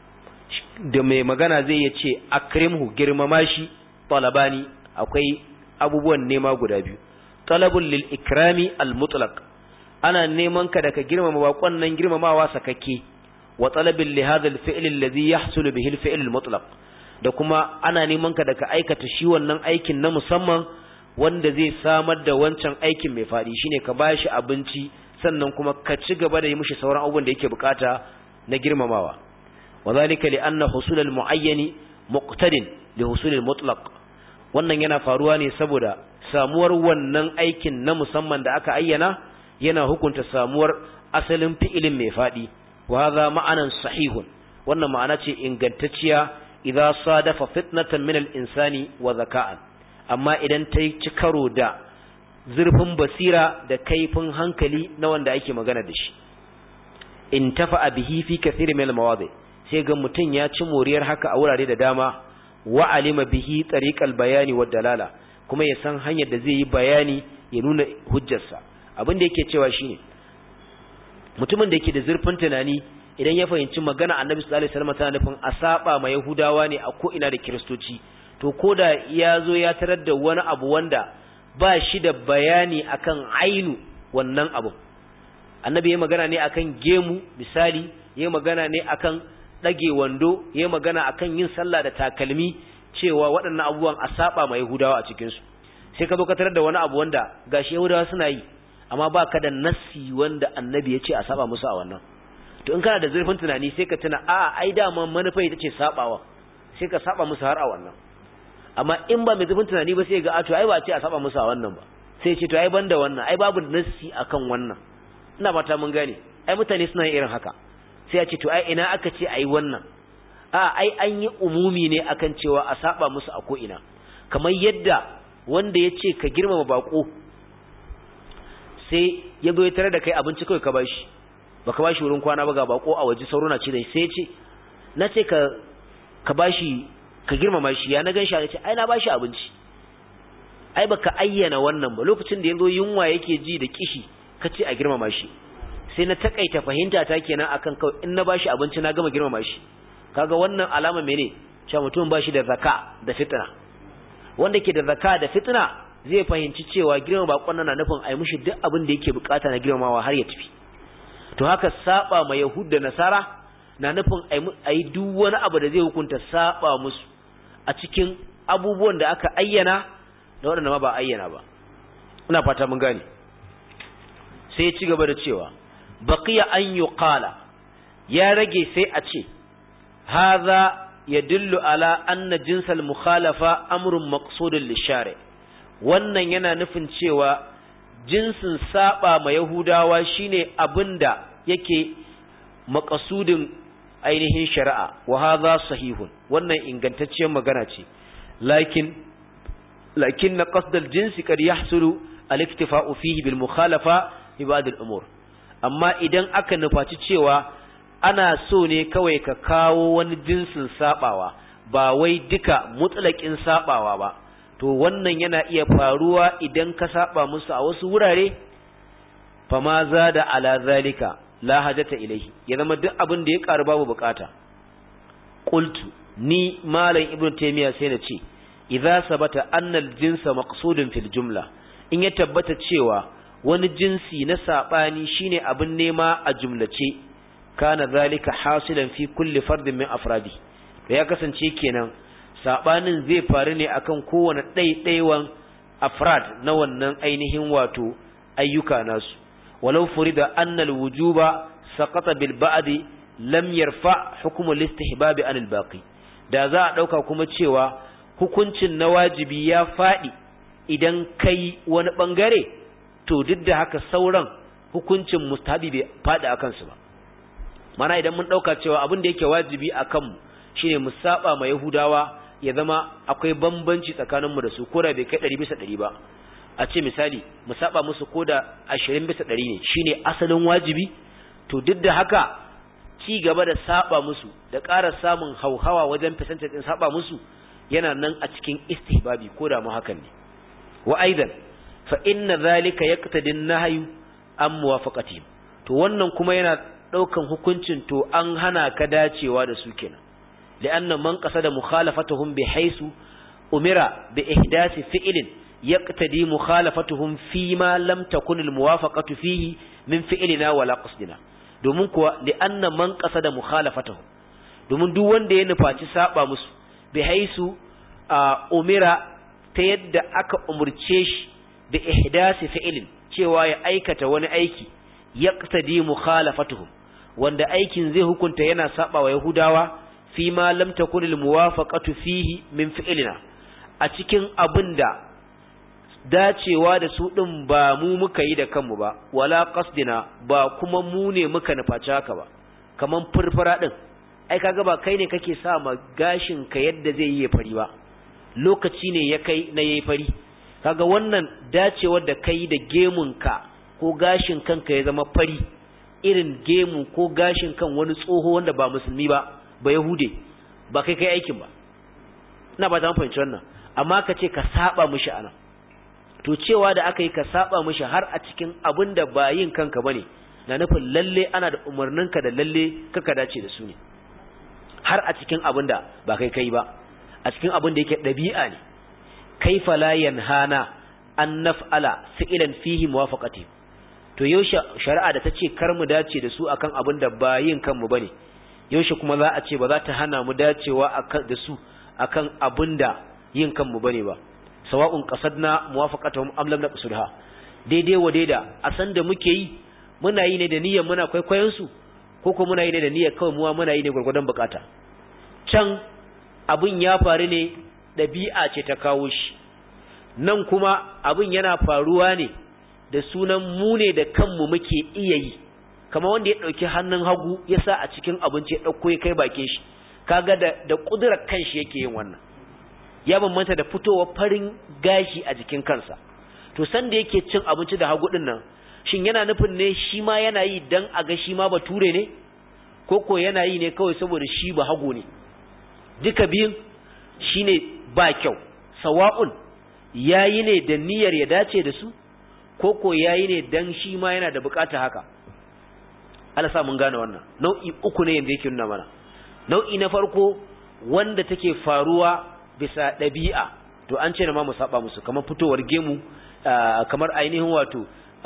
da mai magana zai ya ce akrimhu girmama shi talabani akwai abubuwan nema guda biyu talabul lil ikrami al mutlaq ana neman ka da ka girmama bakon nan girmamawa sakakke wa talabin li hadha al fi'l alladhi yahsulu bihi al fi'l al mutlaq da kuma ana neman ka da ka aikata shi wannan aikin na musamman wanda zai samar da wancan aikin mai fadi shine ka bashi abinci sannan kuma ka ci gaba da yi mishi sauran abubuwan da yake bukata na girmamawa وذلك لأن حصول المعين مقتد لحصول المطلق wannan yana faruwa ne saboda samuwar wannan aikin na musamman da aka ayyana yana hukunta samuwar asalin fi'ilin mai fadi wa hadha ma'anan sahihun wannan ma'ana ce ingantacciya idza sadafa fitnatan min al-insani wa zaka'an amma idan ta ci karo da zurfin basira da kaifin hankali na wanda ake magana da shi in tafa bihi fi kathir min al-mawadi' sai ga mutum ya ci moriyar haka a wurare da dama wa alima bihi tariqal bayani wa dalala kuma ya san hanyar da zai yi bayani ya nuna hujjarsa abin da yake cewa shine mutumin da yake da zurfin tunani idan ya fahimci magana annabi sallallahu alaihi wasallam tana nufin a saba ma yahudawa ne a ko ina da kiristoci to koda ya zo ya tarar da wani abu wanda ba shi da bayani akan ainu wannan abu annabi ya magana ne akan gemu misali ya magana ne akan ɗage wando ya magana akan yin sallah da takalmi cewa waɗannan abubuwan a saba ma Yahudawa a cikinsu sai ka zo ka tarar da wani abu wanda gashi Yahudawa suna yi amma ba ka da nassi wanda annabi ya ce a saba musu a wannan to in kana da zurfin tunani sai ka tuna a ai dama manufa ita ce sabawa sai ka saba musu har a wannan amma in ba mai zurfin tunani ba sai ga a to ai ba a ce a saba musu a wannan ba sai ce to ai banda wannan ai babu nassi akan wannan ina fata mun gane ai mutane suna yin irin haka sai ya ce to ai ina aka ce ai wannan a ai an yi umumi ne akan cewa a saba musu a ko'ina kamar yadda wanda ya ce ka girmama bako sai ya zo ya tare da kai abinci kawai ka bashi baka bashi wurin kwana ba ga bako a waje sauro na ce da sai ce na ce ka ka bashi ka girmama shi ya na gan shi a ce ai na bashi abinci ai baka ayyana wannan ba lokacin da yazo yunwa yake ji da kishi ka ce a girmama shi sai na takaita fahimta ta kenan akan kawai in na bashi abinci na gama girmama shi kaga wannan alama mene cewa mutum bashi da zaka da fitna wanda ke da zaka da fitna zai fahimci cewa girma bakon nan na nufin ai mushi duk abin da yake bukata na girmamawa har ya tafi to haka saba ma yahud da nasara na nufin ai duk wani abu da zai hukunta saba musu a cikin abubuwan da aka ayyana da waɗanda ma ba ayyana ba ina fata mun gane sai ya ci gaba da cewa baqiya an yuqala ya rage sai a ce hadha yadullu ala anna jinsal mukhalafa amrun maqsudun lishari wannan yana nufin cewa jinsin saba ma yahudawa shine abinda yake maqsudin ainihin shari'a wa hadha sahihun wannan ingantacciyar magana ce lakin lakin qasdal jinsi kad yahsulu al-iktifa'u fihi bil mukhalafa fi ba'd al-umur amma idan aka nufaci cewa ana so ne kawai ka kawo wani jinsin sabawa ba wai duka mutlaqin sabawa ba to wannan yana iya faruwa idan ka saba musu a wasu wurare fama zada ala zalika la hajata ilaihi ya zama duk abin da ya karu babu bukata qultu ni malam ibnu taymiya sai na ce idza sabata anna al-jinsa maqsudun fil jumla in ya tabbata cewa wani jinsi na sabani shine abin nema a jumlace kana zalika hasilan fi kulli fardin min afradi da ya kasance kenan sabanin zai faru ne akan kowane ɗaiɗaiwan afrad na wannan ainihin wato ayyuka nasu walau furida anna al-wujuba saqata bil ba'di lam yarfa hukm al-istihbab an al-baqi da za a dauka kuma cewa hukuncin na wajibi ya fadi idan kai wani bangare to duk da haka sauran hukuncin mustahabi bai fadi akan su ba mana idan mun dauka cewa abin da yake wajibi akan mu shine mu saba ma yahudawa ya zama akwai bambanci tsakaninmu da su ko da bai kai ɗari bisa ɗari ba a ce misali mu saba musu ko da ashirin bisa ɗari ne shine asalin wajibi to duk da haka ci gaba da saba musu da ƙara samun hauhawa wajen fisantar ɗin saba musu yana nan a cikin istihbabi ko da mu hakan ne wa aidan fa inna zalika yaqtadi an-nahyu an muwafaqatihim to wannan kuma yana ɗaukan hukuncin to an hana ka dacewa da su kenan لأن من قصد مخالفتهم بحيث أمر بإحداث فعل يقتدي مخالفتهم فيما لم تكن الموافقة فيه من فعلنا ولا قصدنا domin kuwa li'anna man qasada mukhalafatahu domin duk wanda ya nufaci saba musu bi haisu umira ta yadda aka umurce shi da ihdasi fi'lin cewa ya aikata wani aiki yaqtadi mukhalafatuhum wanda aikin zai hukunta yana saba wa yahudawa fi ma lam takun al muwafaqatu fihi min fi'lina a cikin abinda dacewa da su din ba mu muka yi da kanmu ba wala qasdina ba kuma mu ne muka nufaci haka ba kaman furfura din ai kaga ba kai ne kake sa ma gashin ka yadda zai yi fari ba lokaci ne ya kai na yayi fari kaga wannan dacewar da kai da gemun ka ko gashin kanka ya zama fari irin gemu ko gashin kan wani tsoho wanda ba musulmi ba ba yahude ba kai kai aikin ba ina ba ta fahimci wannan amma ka ce ka saba mishi anan to cewa da aka yi ka saba mishi har a cikin abin da ba yin kanka bane na nufin lalle ana da umarninka da lalle kaka dace da su ne har a cikin abin da ba kai kai ba a cikin abin da yake dabi'a ne kaifa la yanhana an naf'ala fi'lan fihi muwafaqati to yaushe shari'a da ta ce kar mu dace da su akan abin da ba yin kanmu bane yaushe kuma za a ce ba za ta hana mu dacewa da su akan abin da yin kanmu bane ba sawa'un qasadna muwafaqatuhum am lam naqsudha daidai wa daida a san da muke yi muna yi ne da niyyar muna kwaikwayon su ko kuma muna yi ne da niyyar kawai muwa muna yi ne gurgurdan bukata can abin ya faru ne dabi'a ce ta kawo shi nan kuma abin yana faruwa ne da sunan mu ne da kanmu muke iya yi kamar wanda ya dauki hannun hagu ya sa a cikin abinci ya dauko ya kai bakin shi kaga da da kudurar kanshi yake yin wannan ya bambanta da fitowa farin gashi a jikin kansa to san da yake cin abinci da hagu din nan shin yana nufin ne shi ma yana yi dan a ga shi ma bature ne ko ko yana yi ne kawai saboda shi ba hago ne duka biyun shine ba kyau sawa'un yayi ne da niyyar ya dace da su ko ko yayi ne dan shi ma yana da bukata haka Allah sa mun gane wannan nau'i uku ne yanda yake nuna mana nau'i na farko wanda take faruwa bisa ɗabi'a to an ce na ma mu saba musu kamar fitowar gemu kamar ainihin wato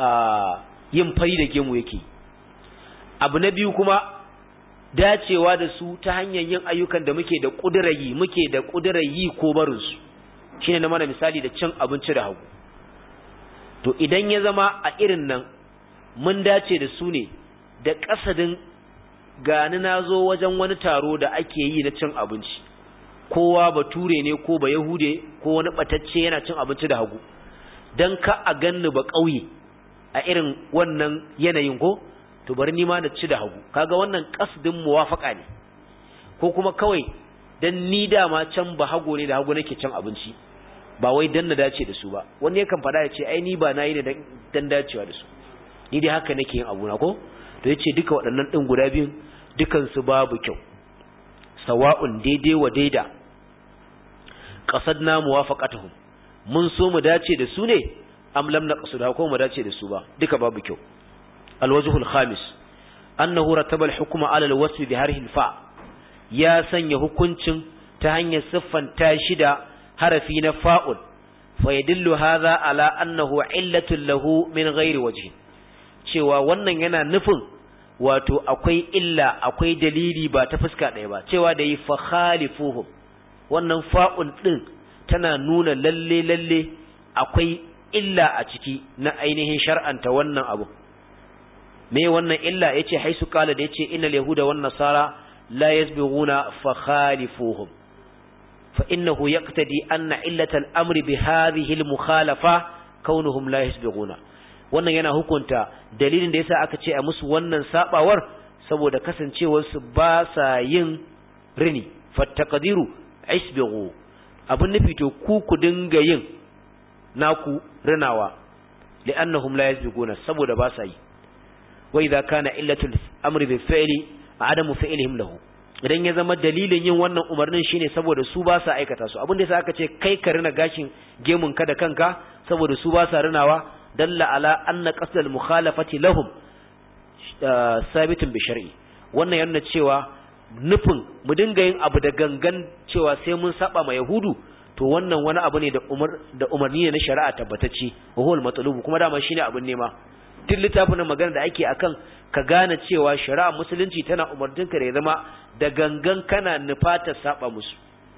yin fari da gemu yake abu na biyu kuma dacewa da su ta hanyar yin ayyukan da muke da ƙudurayi muke da ƙudurayi ko barinsu shine na mana misali da cin abinci da hagu to idan ya zama a irin nan mun dace da su ne da ƙasadin gani na zo wajen wani taro da ake yi na cin abinci kowa bature ne ko ba yahude ko wani batacce yana cin abinci da hagu don ka a ganni ba ƙauye a irin wannan yanayin ko to bari ni ma na ci da hagu kaga wannan kasdin muwafaka ne ko kuma kawai dan ni dama can ba hago ne da hagu nake cin abinci ba wai dan na dace da su ba wani yakan fada ya ce ai ni ba nayi ne dan dacewa da su ni dai haka nake yin abu na ko to yace duka waɗannan din guda biyun dukan su babu kyau sawa'un daidai wa daida qasadna muwafaqatuhum mun so mu dace da su ne am lam naqsuda ko mu dace da su ba duka babu kyau الوجه الخامس أنه رتب الحكم على الوصف بهره الفاء يا سني hukuncin ta hanyar siffanta shi da harafi na fa'ul fayadillu hadha ala annahu illatun lahu min ghairi wajhi cewa wannan yana nufin wato akwai illa akwai dalili ba ta fuska ɗaya ba cewa da yi fa khalifuhum wannan fa'ul din tana nuna lalle lalle akwai illa a ciki na ainihin shar'anta wannan abu me wannan illa yace haisu kala da yace innal yahuda wan nasara la yasbighuna fa khalifuhum fa innahu yaqtadi anna illata al-amri bi hadhihi al-mukhalafa kaunuhum la yasbighuna wannan yana hukunta dalilin da yasa aka ce a musu wannan sabawar saboda kasancewar su ba sa yin rini fattaqdiru isbighu abun nufi to ku ku dinga yin naku rinawa li'annahum la yasbighuna saboda ba sa yi وإذا كان إلة الأمر بالفعل عدم فعلهم له idan ya zama dalilin yin wannan umarnin shine saboda su ba sa aikata su abin da yasa aka ce kai ka rina gashin gemun ka da kanka saboda su ba sa rinawa dalla ala anna qasdal mukhalafati lahum sabitun bi shar'i wannan yana cewa nufin mu dinga yin abu da gangan cewa sai mun saba ma yahudu to wannan wani abu ne da umar da umarni ne na shari'a tabbatacce wa huwal matlubu kuma dama shine abin nema duk littafin magana da ake akan ka gane cewa shari'a musulunci tana umartinka da ya zama da gangan kana nufata saba musu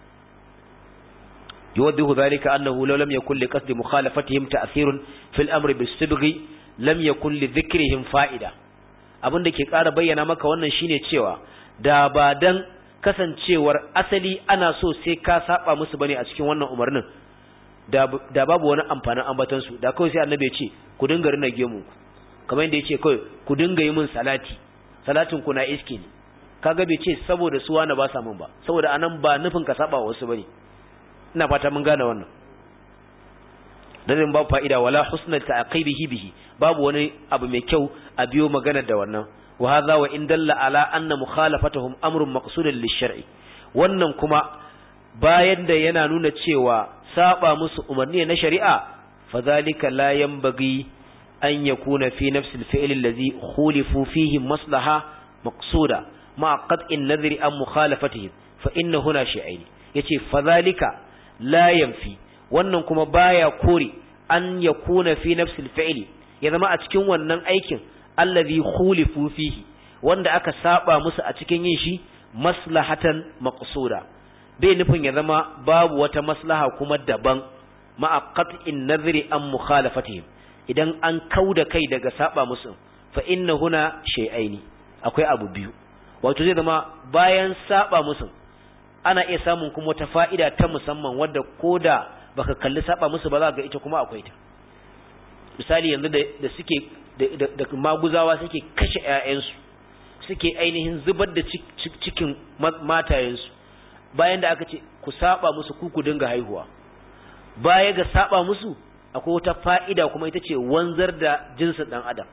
yuwaddihu dhalika annahu law lam yakul li qasdi mukhalafatihim ta'thirun fil amri bis-sibghi lam yakul li dhikrihim fa'ida abin da ke ƙara bayyana maka wannan shine cewa da ba dan kasancewar asali ana so sai ka saba musu bane a cikin wannan umarnin da da babu wani amfanin ambatan su da kawai sai annabi ya ce ku dinga rina gemu kamar yadda ya ce kawai ku dinga yi min salati salatin ku na iski ne kaga bai ce saboda su wani ba sa min ba saboda anan ba nufin ka saba wasu bane ina fata mun gane wannan dan babu fa'ida wala husnal ta'qibihi bihi babu wani abu mai kyau a biyo magana da wannan wa hadha wa in dalla ala anna mukhalafatuhum amrun maqsudun lish-shar'i wannan kuma bayan da yana nuna cewa saba musu umarni na shari'a fadhalika la yanbaghi an yakuna fi nafsi al-fi'l alladhi khulifu fihi maslaha maqsuda ma qat'in nadhri an mukhalafatihim fa inna huna shay'ain yace fadhalika la yanfi wannan kuma baya kore an yakuna fi nafsi al-fi'l ya zama a cikin wannan aikin allazi khulifu fihi wanda aka saba musu a cikin yin shi maslahatan maqsuda bai nufin ya zama babu wata maslaha kuma daban ma'a qat'in nadhri an mukhalafatihim idan an kauda kai daga saba musu fa inna huna shay'aini akwai abu biyu wato zai zama bayan saba musu ana iya samun kuma wata fa'ida ta musamman wadda koda baka kalli saba musu ba za ga ita kuma akwai ta misali yanzu da suke da maguzawa suke kashe ‘ya'yansu suke ainihin zubar da cikin matayensu bayan da aka ce ku saba musu ku ku dinga haihuwa baya ga saba musu akwai wata fa'ida kuma ita ce wanzar da jinsin dan adam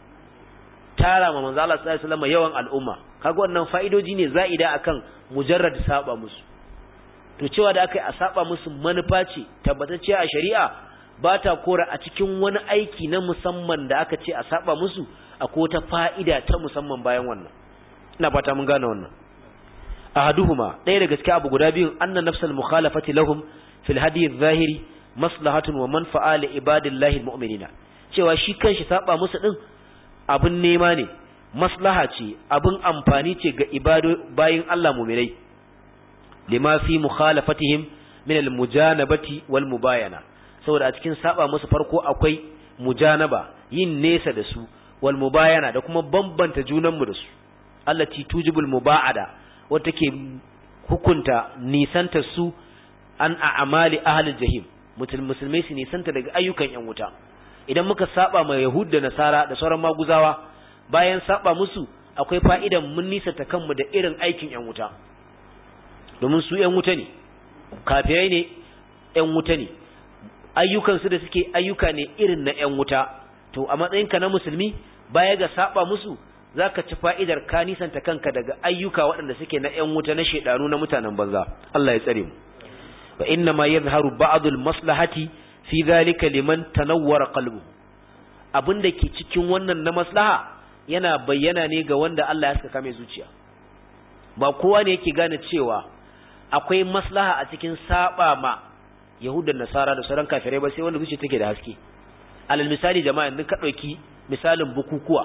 tara ma manzo Allah sallallahu alaihi wasallam yawan al'umma kaga wannan fa'idoji ne za'ida akan mujarrad saba musu to cewa da aka yi a saba musu manufa ce tabbatacciya a shari'a ba ta kora a cikin wani aiki na musamman da aka ce a saba musu akwai wata fa'ida ta musamman bayan wannan ina fata mun gane wannan ahaduhuma ɗaya daga cikin abu guda biyun anna nafsal mukhalafati lahum fil hadi zahiri maslahatun wa manfa'a li ibadillahi almu'minina cewa shi kanshi saba musu din abin nema ne maslaha ce abin amfani ce ga ibado bayin Allah mu'minai lima fi mukhalafatihim min almujanabati wal mubayana saboda a cikin saba musu farko akwai mujanaba yin nesa da su wal mubayana da kuma bambanta junanmu da su allati tujibul muba'ada wata ke hukunta nisanta su an a'amali ahlil jahim musulmai su nisanta daga ayyukan yan wuta idan muka saba ma yahud da nasara da sauran maguzawa bayan saba musu akwai fa'idan mun nisanta kanmu da irin aikin yan wuta domin su yan wuta ne kafirai ne yan wuta ne ayyukansu da suke ayyuka ne irin na yan wuta to a matsayinka na musulmi baya ga saba musu zaka ci fa'idar ka nisanta kanka daga ayyuka waɗanda suke na ‘yan wuta na shaidanu na mutanen banza Allah ya tsare mu wa inna ma yadhharu ba'dul maslahati fi dhalika liman tanawwara qalbu abin da ke cikin wannan na maslaha yana bayyana ne ga wanda Allah ya saka mai zuciya ba kowa ne yake gane cewa akwai maslaha a cikin saba ma yahudan nasara da sauran kafirai ba sai wanda zuciya take da haske alal misali jama'a yanzu ka ɗauki misalin bukukuwa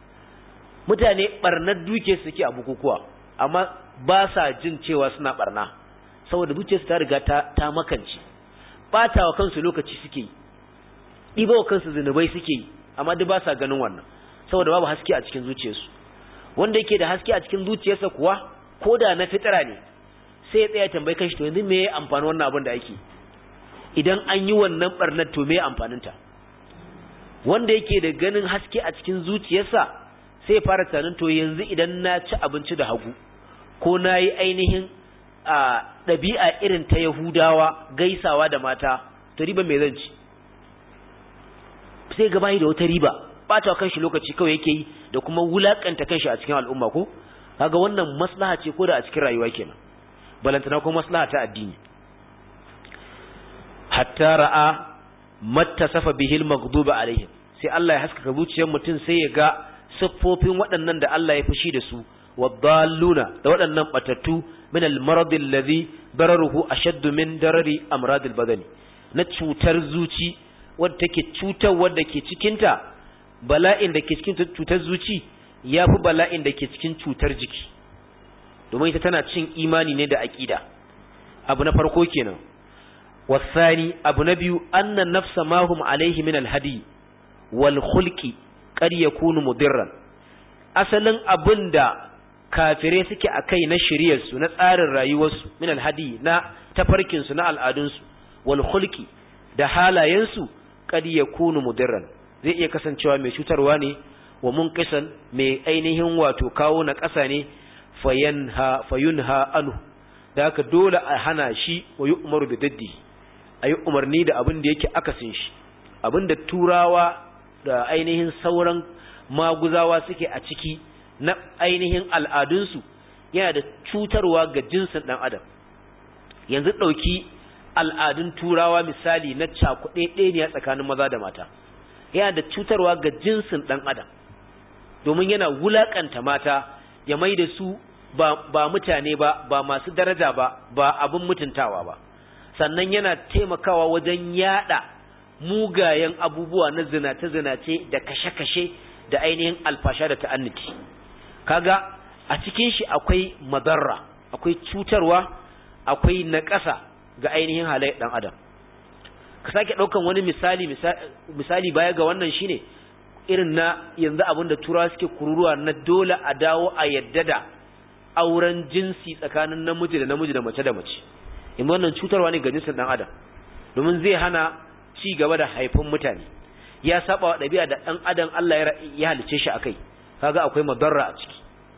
mutane barnar duke suke a bukukuwa amma ba sa jin cewa suna barna saboda zuciyarsu ta riga ta, ta makance bata wa kansu lokaci suke yi ɗiba wa kansu zunubai suke yi amma duk ba sa ganin wannan saboda babu haske a cikin zuciyarsu wanda yake da haske a cikin zuciyarsa kuwa ko da na fitira ne sai ya tsaya tambayi kanshi to yanzu me ya amfani wannan abin da ake idan an yi wannan barnar to me ya amfaninta wanda yake da ganin haske a cikin zuciyarsa sai fara tunanin to yanzu idan na ci abinci da hagu ko na yi ainihin a ɗabi'a irin ta yahudawa gaisawa da mata to riba mai zan ci sai gaba da wata riba ɓata kanshi lokaci kawai yake yi da kuma wulakanta kanshi a cikin al'umma ko kaga wannan maslaha ce ko da a cikin rayuwa kenan balantana ko maslaha ta addini hatta ra'a mattasafa bihil maghduba alaihim sai Allah ya haskaka zuciyar mutum sai ya ga siffofin waɗannan da Allah ya fushi da su waddalluna da waɗannan batattu min al-marad alladhi dararuhu ashaddu min darari amrad al-badani na cutar zuci wadda take cutar wadda ke cikin ta bala'in da ke cikin cutar zuci yafi bala'in da ke cikin cutar jiki domin ita tana cin imani ne da aqida abu na farko kenan wasani abu na biyu anna nafsa ma hum alaihi min al-hadi wal khulqi qad yakunu mudirran asalin abinda kafire suke akai na shiriyar su na tsarin rayuwar su min alhadi na tafarkin su na al'adun su wal khulqi da halayen su qad yakunu mudirran zai iya kasancewa mai cutarwa ne wa munqisan mai ainihin wato kawo na ƙasa ne fayanha fayunha anhu da haka dole a hana shi wa yu'maru bi daddi ayi umarni da abin da yake akasin shi abin da turawa da ainihin sauran maguzawa suke a ciki na ainihin al'adunsu yana da cutarwa ga jinsin ɗan adam yanzu ɗauki al'adun turawa misali na cakuɗe ɗaya tsakanin maza da mata yana da cutarwa ga jinsin ɗan adam domin yana wulaƙanta mata ya mai da su ba, ba mutane ba ba masu daraja ba ba abin mutuntawa ba sannan yana taimakawa wajen yada mugayen abubuwa na zinace-zinace da kashe-kashe da ainihin alfasha da ta'anniti kaga a cikin shi akwai madarra akwai cutarwa akwai naƙasa ga ainihin halayyar ɗan adam ka sake ɗaukan wani misali misali baya ga wannan shine irin na yanzu abin da turawa suke kururuwa na dole a dawo a yadda da auren jinsi tsakanin namiji da namiji da mace da mace in wannan cutarwa ne ga jinsin ɗan adam domin zai hana ci gaba da haifin mutane ya saba wa ɗabi'a da ɗan adam Allah ya halice shi akai kaga akwai madarra a ciki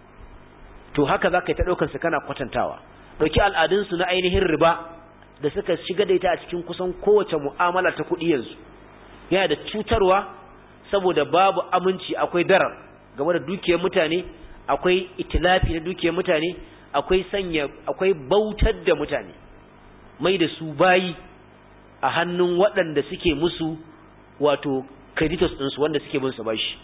to haka zaka yi ta ɗaukar su kana kwatantawa ɗauki al'adun su na ainihin riba da suka shiga da ita a cikin kusan kowace mu'amala ta kuɗi yanzu yana da cutarwa saboda babu aminci akwai darar game da dukiyar mutane akwai itilafi na dukiyar mutane akwai sanya akwai bautar da mutane mai da su bayi a hannun waɗanda suke musu wato creditors ɗinsu wanda suke bin su bashi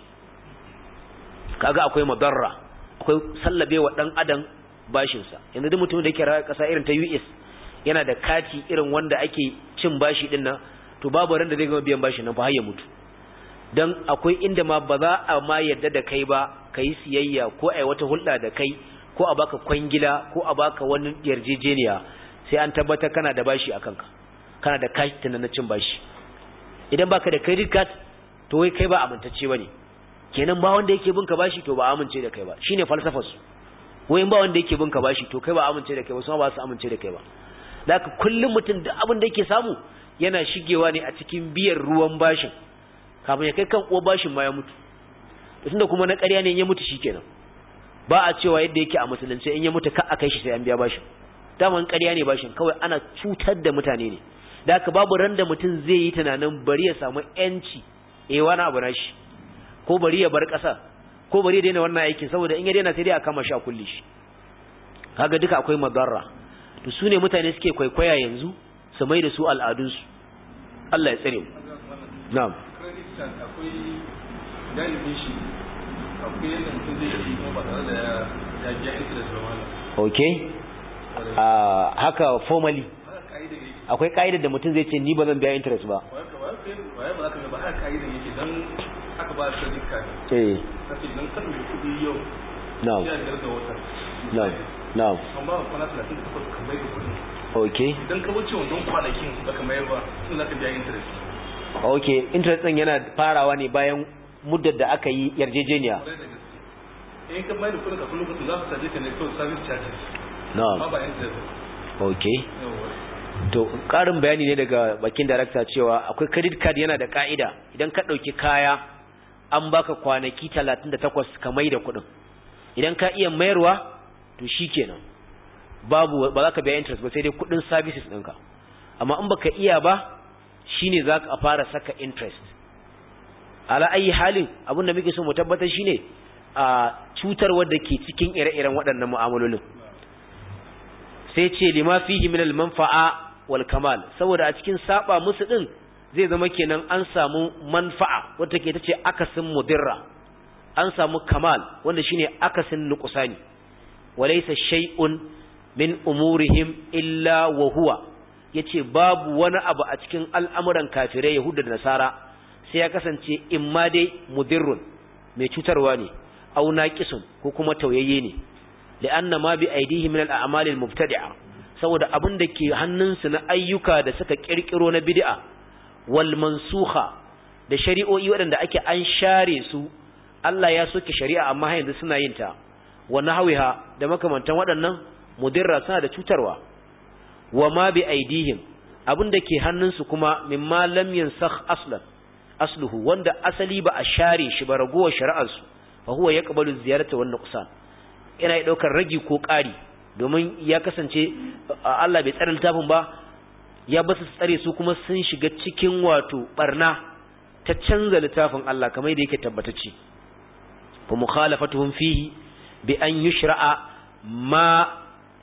kaga akwai madarra akwai sallabe wa ɗan adam bashinsa yanzu duk mutum da yake rayuwa ƙasa irin ta US yana da kati irin wanda ake cin bashi ɗin nan to babu ran da zai gama biyan bashi nan fa har ya mutu dan akwai inda ma ba za a ma yadda da kai ba kai siyayya ko ai wata hulɗa da kai ko a baka kwangila ko a baka wani yarjejeniya sai an tabbatar kana da bashi a kanka kana da cash tana na cin bashi idan baka da credit card to wai kai ba amintacce bane kenan ba wanda yake bin ka bashi to ba amince da kai ba shine falsafar su wai ba wanda yake bin ka bashi to kai ba amince da kai ba su ba su amince da kai ba da haka kullum mutum da abin da yake samu yana shigewa ne a cikin biyar ruwan bashin kafin ya kai kan uwa bashin ma ya mutu tunda kuma na ƙarya ne in ya mutu shikenan ba a cewa yadda yake a musulunci in ya mutu ka a kai shi sai an biya bashin daman ƙarya ne bashin kawai ana cutar da mutane ne da haka babu ran da mutum zai yi tunanin bari ya samu yanci eh wani abu nashi ko bari ya bar ƙasa ko bari ya daina wannan aikin saboda in ya daina sai dai a kama shi a kulle shi kaga duka akwai madarra to su ne mutane suke kwaikwaya yanzu su mai da su al'adunsu Allah ya tsare mu na'am akwai galibin shi akwai yadda mutum zai yi kuma ba tare da ya biya interest ba wala okay a haka formally akwai ka'idar da mutum zai ce ni ba zan biya interest ba waye ba za ka ga ba haka ka'idan yake dan aka ba credit card eh kace idan ka ɗauki kuɗi yau na'am ya biyar da wata na'am na'am an ba ka kwana talatin da takwas ka mai da kuɗin okay idan ka wuce wannan kwanakin da ka mayar ba sun za ka biya interest okay interest din yana farawa ne bayan muddar da aka yi yarjejeniya kwarai da gaske in ka mai da kuɗin ka kullum kuɗin za su caje ka ne kawai service charges na'am amma ba interest okay yawa to karin bayani ne daga bakin darakta cewa akwai credit card yana da ka'ida idan ka dauki kaya an baka kwanaki 38 ka mai da kuɗin idan ka iya mayarwa to shikenan babu ba za ka biya interest ba sai dai kuɗin services ɗinka amma in baka iya ba shine za ka fara saka interest ala ayi halin abin da muke so mu tabbatar shine a cutarwar da ke cikin ire-iren waɗannan mu'amalolin sai ce lima fihi min al-manfa'a wal kamal saboda a cikin saba musu din zai zama kenan an samu manfa'a wanda ke tace akasin mudirra an samu kamal wanda shine akasin nuqsani walaysa shay'un min umurihim illa wa huwa yace babu wani abu a cikin al'amuran kafirai yahuda da nasara sai ya kasance imma dai mudirrun mai cutarwa ne aw naqisun ko kuma tauyayye ne li'anna ma bi aidihim min al-a'mal al-mubtadi'a saboda abin da ke hannunsu na ayyuka da suka kirkiro na bid'a wal mansukha da shari'o'i waɗanda ake an share su Allah ya soke shari'a amma yanzu suna yin ta wa nahwiha da makamantan waɗannan mudirra suna da cutarwa wa ma bi aidihim abin da ke hannunsu kuma mimma lam yansakh aslan asluhu wanda asali ba a share shi ba ragowar shari'ar su fa huwa yaqbalu ziyarata wan nuqsan yana yi ɗaukar ragi ko ƙari domin ya kasance Allah bai tsare littafin ba ya ba su tsare su kuma sun shiga cikin wato barna ta canza littafin Allah kamar yadda yake tabbatacce fa mukhalafatuhum fihi bi an yushra'a ma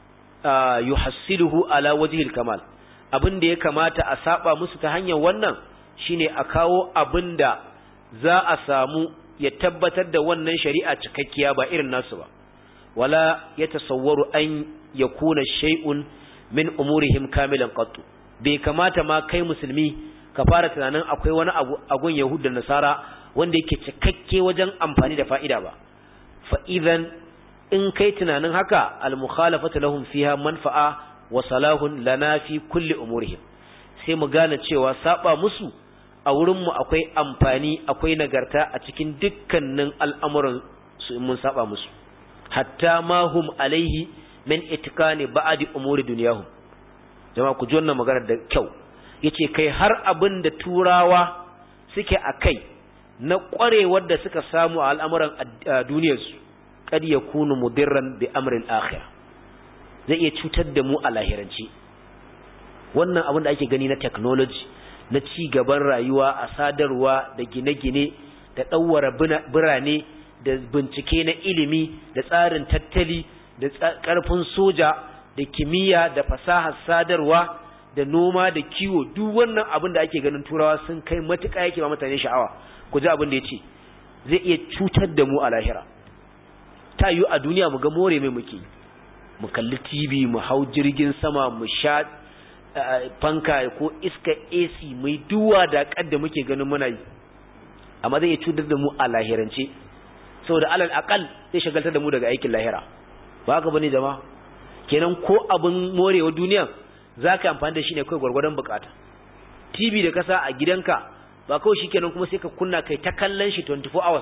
yuhassiluhu ala wajhi al-kamal abin da ya kamata a saba musu ta hanyar wannan shine a kawo abin da za a samu ya tabbatar da wannan shari'a cikakkiya ba irin nasu ba wala yatasawwaru an yakuna shay'un min umurihim kamilan qattu bai kamata ma kai musulmi ka fara tunanin akwai wani abu agun yahud da nasara wanda yake cikakke wajen amfani da fa'ida ba fa idan in kai tunanin haka al mukhalafatu lahum fiha manfa'a wa salahun lana fi kulli umurihim sai mu gane cewa saba musu a wurin mu akwai amfani akwai nagarta a cikin dukkanin al'amuran su in mun saba musu hatta ma hum alaihi min itikani ba'di umuri dunyahum jama'a ku ji wannan magana da kyau yace kai har abin da turawa suke akai na kwarewar da suka samu a al'amuran duniyarsu kad yakunu mudirran bi amrin akhir zai iya cutar da mu a lahiranci wannan abin da ake gani na technology na ci gaban rayuwa a sadarwa da gine-gine da ɗauwara birane da bincike na ilimi da tsarin tattali da ƙarfin soja da kimiyya da fasahar sadarwa da noma da kiwo duk wannan abin da ake ganin turawa sun kai matuƙa yake ba mutane sha'awa ku ji abin da ya ce zai iya cutar da mu a lahira ta yiwu a duniya mu ga more mai muke mu kalli tv mu hau jirgin sama mu sha fanka ko iska ac mai duwa da kadda muke ganin muna yi amma zai iya cutar da mu a lahirance saboda alal akal zai shagaltar da mu daga aikin lahira ba haka bane jama'a kenan ko abin morewa duniya za ka amfani da shi ne kawai gwargwadon bukata tv da kasa a gidanka ba kawai shi kenan kuma sai ka kunna kai ta kallon shi 24 hours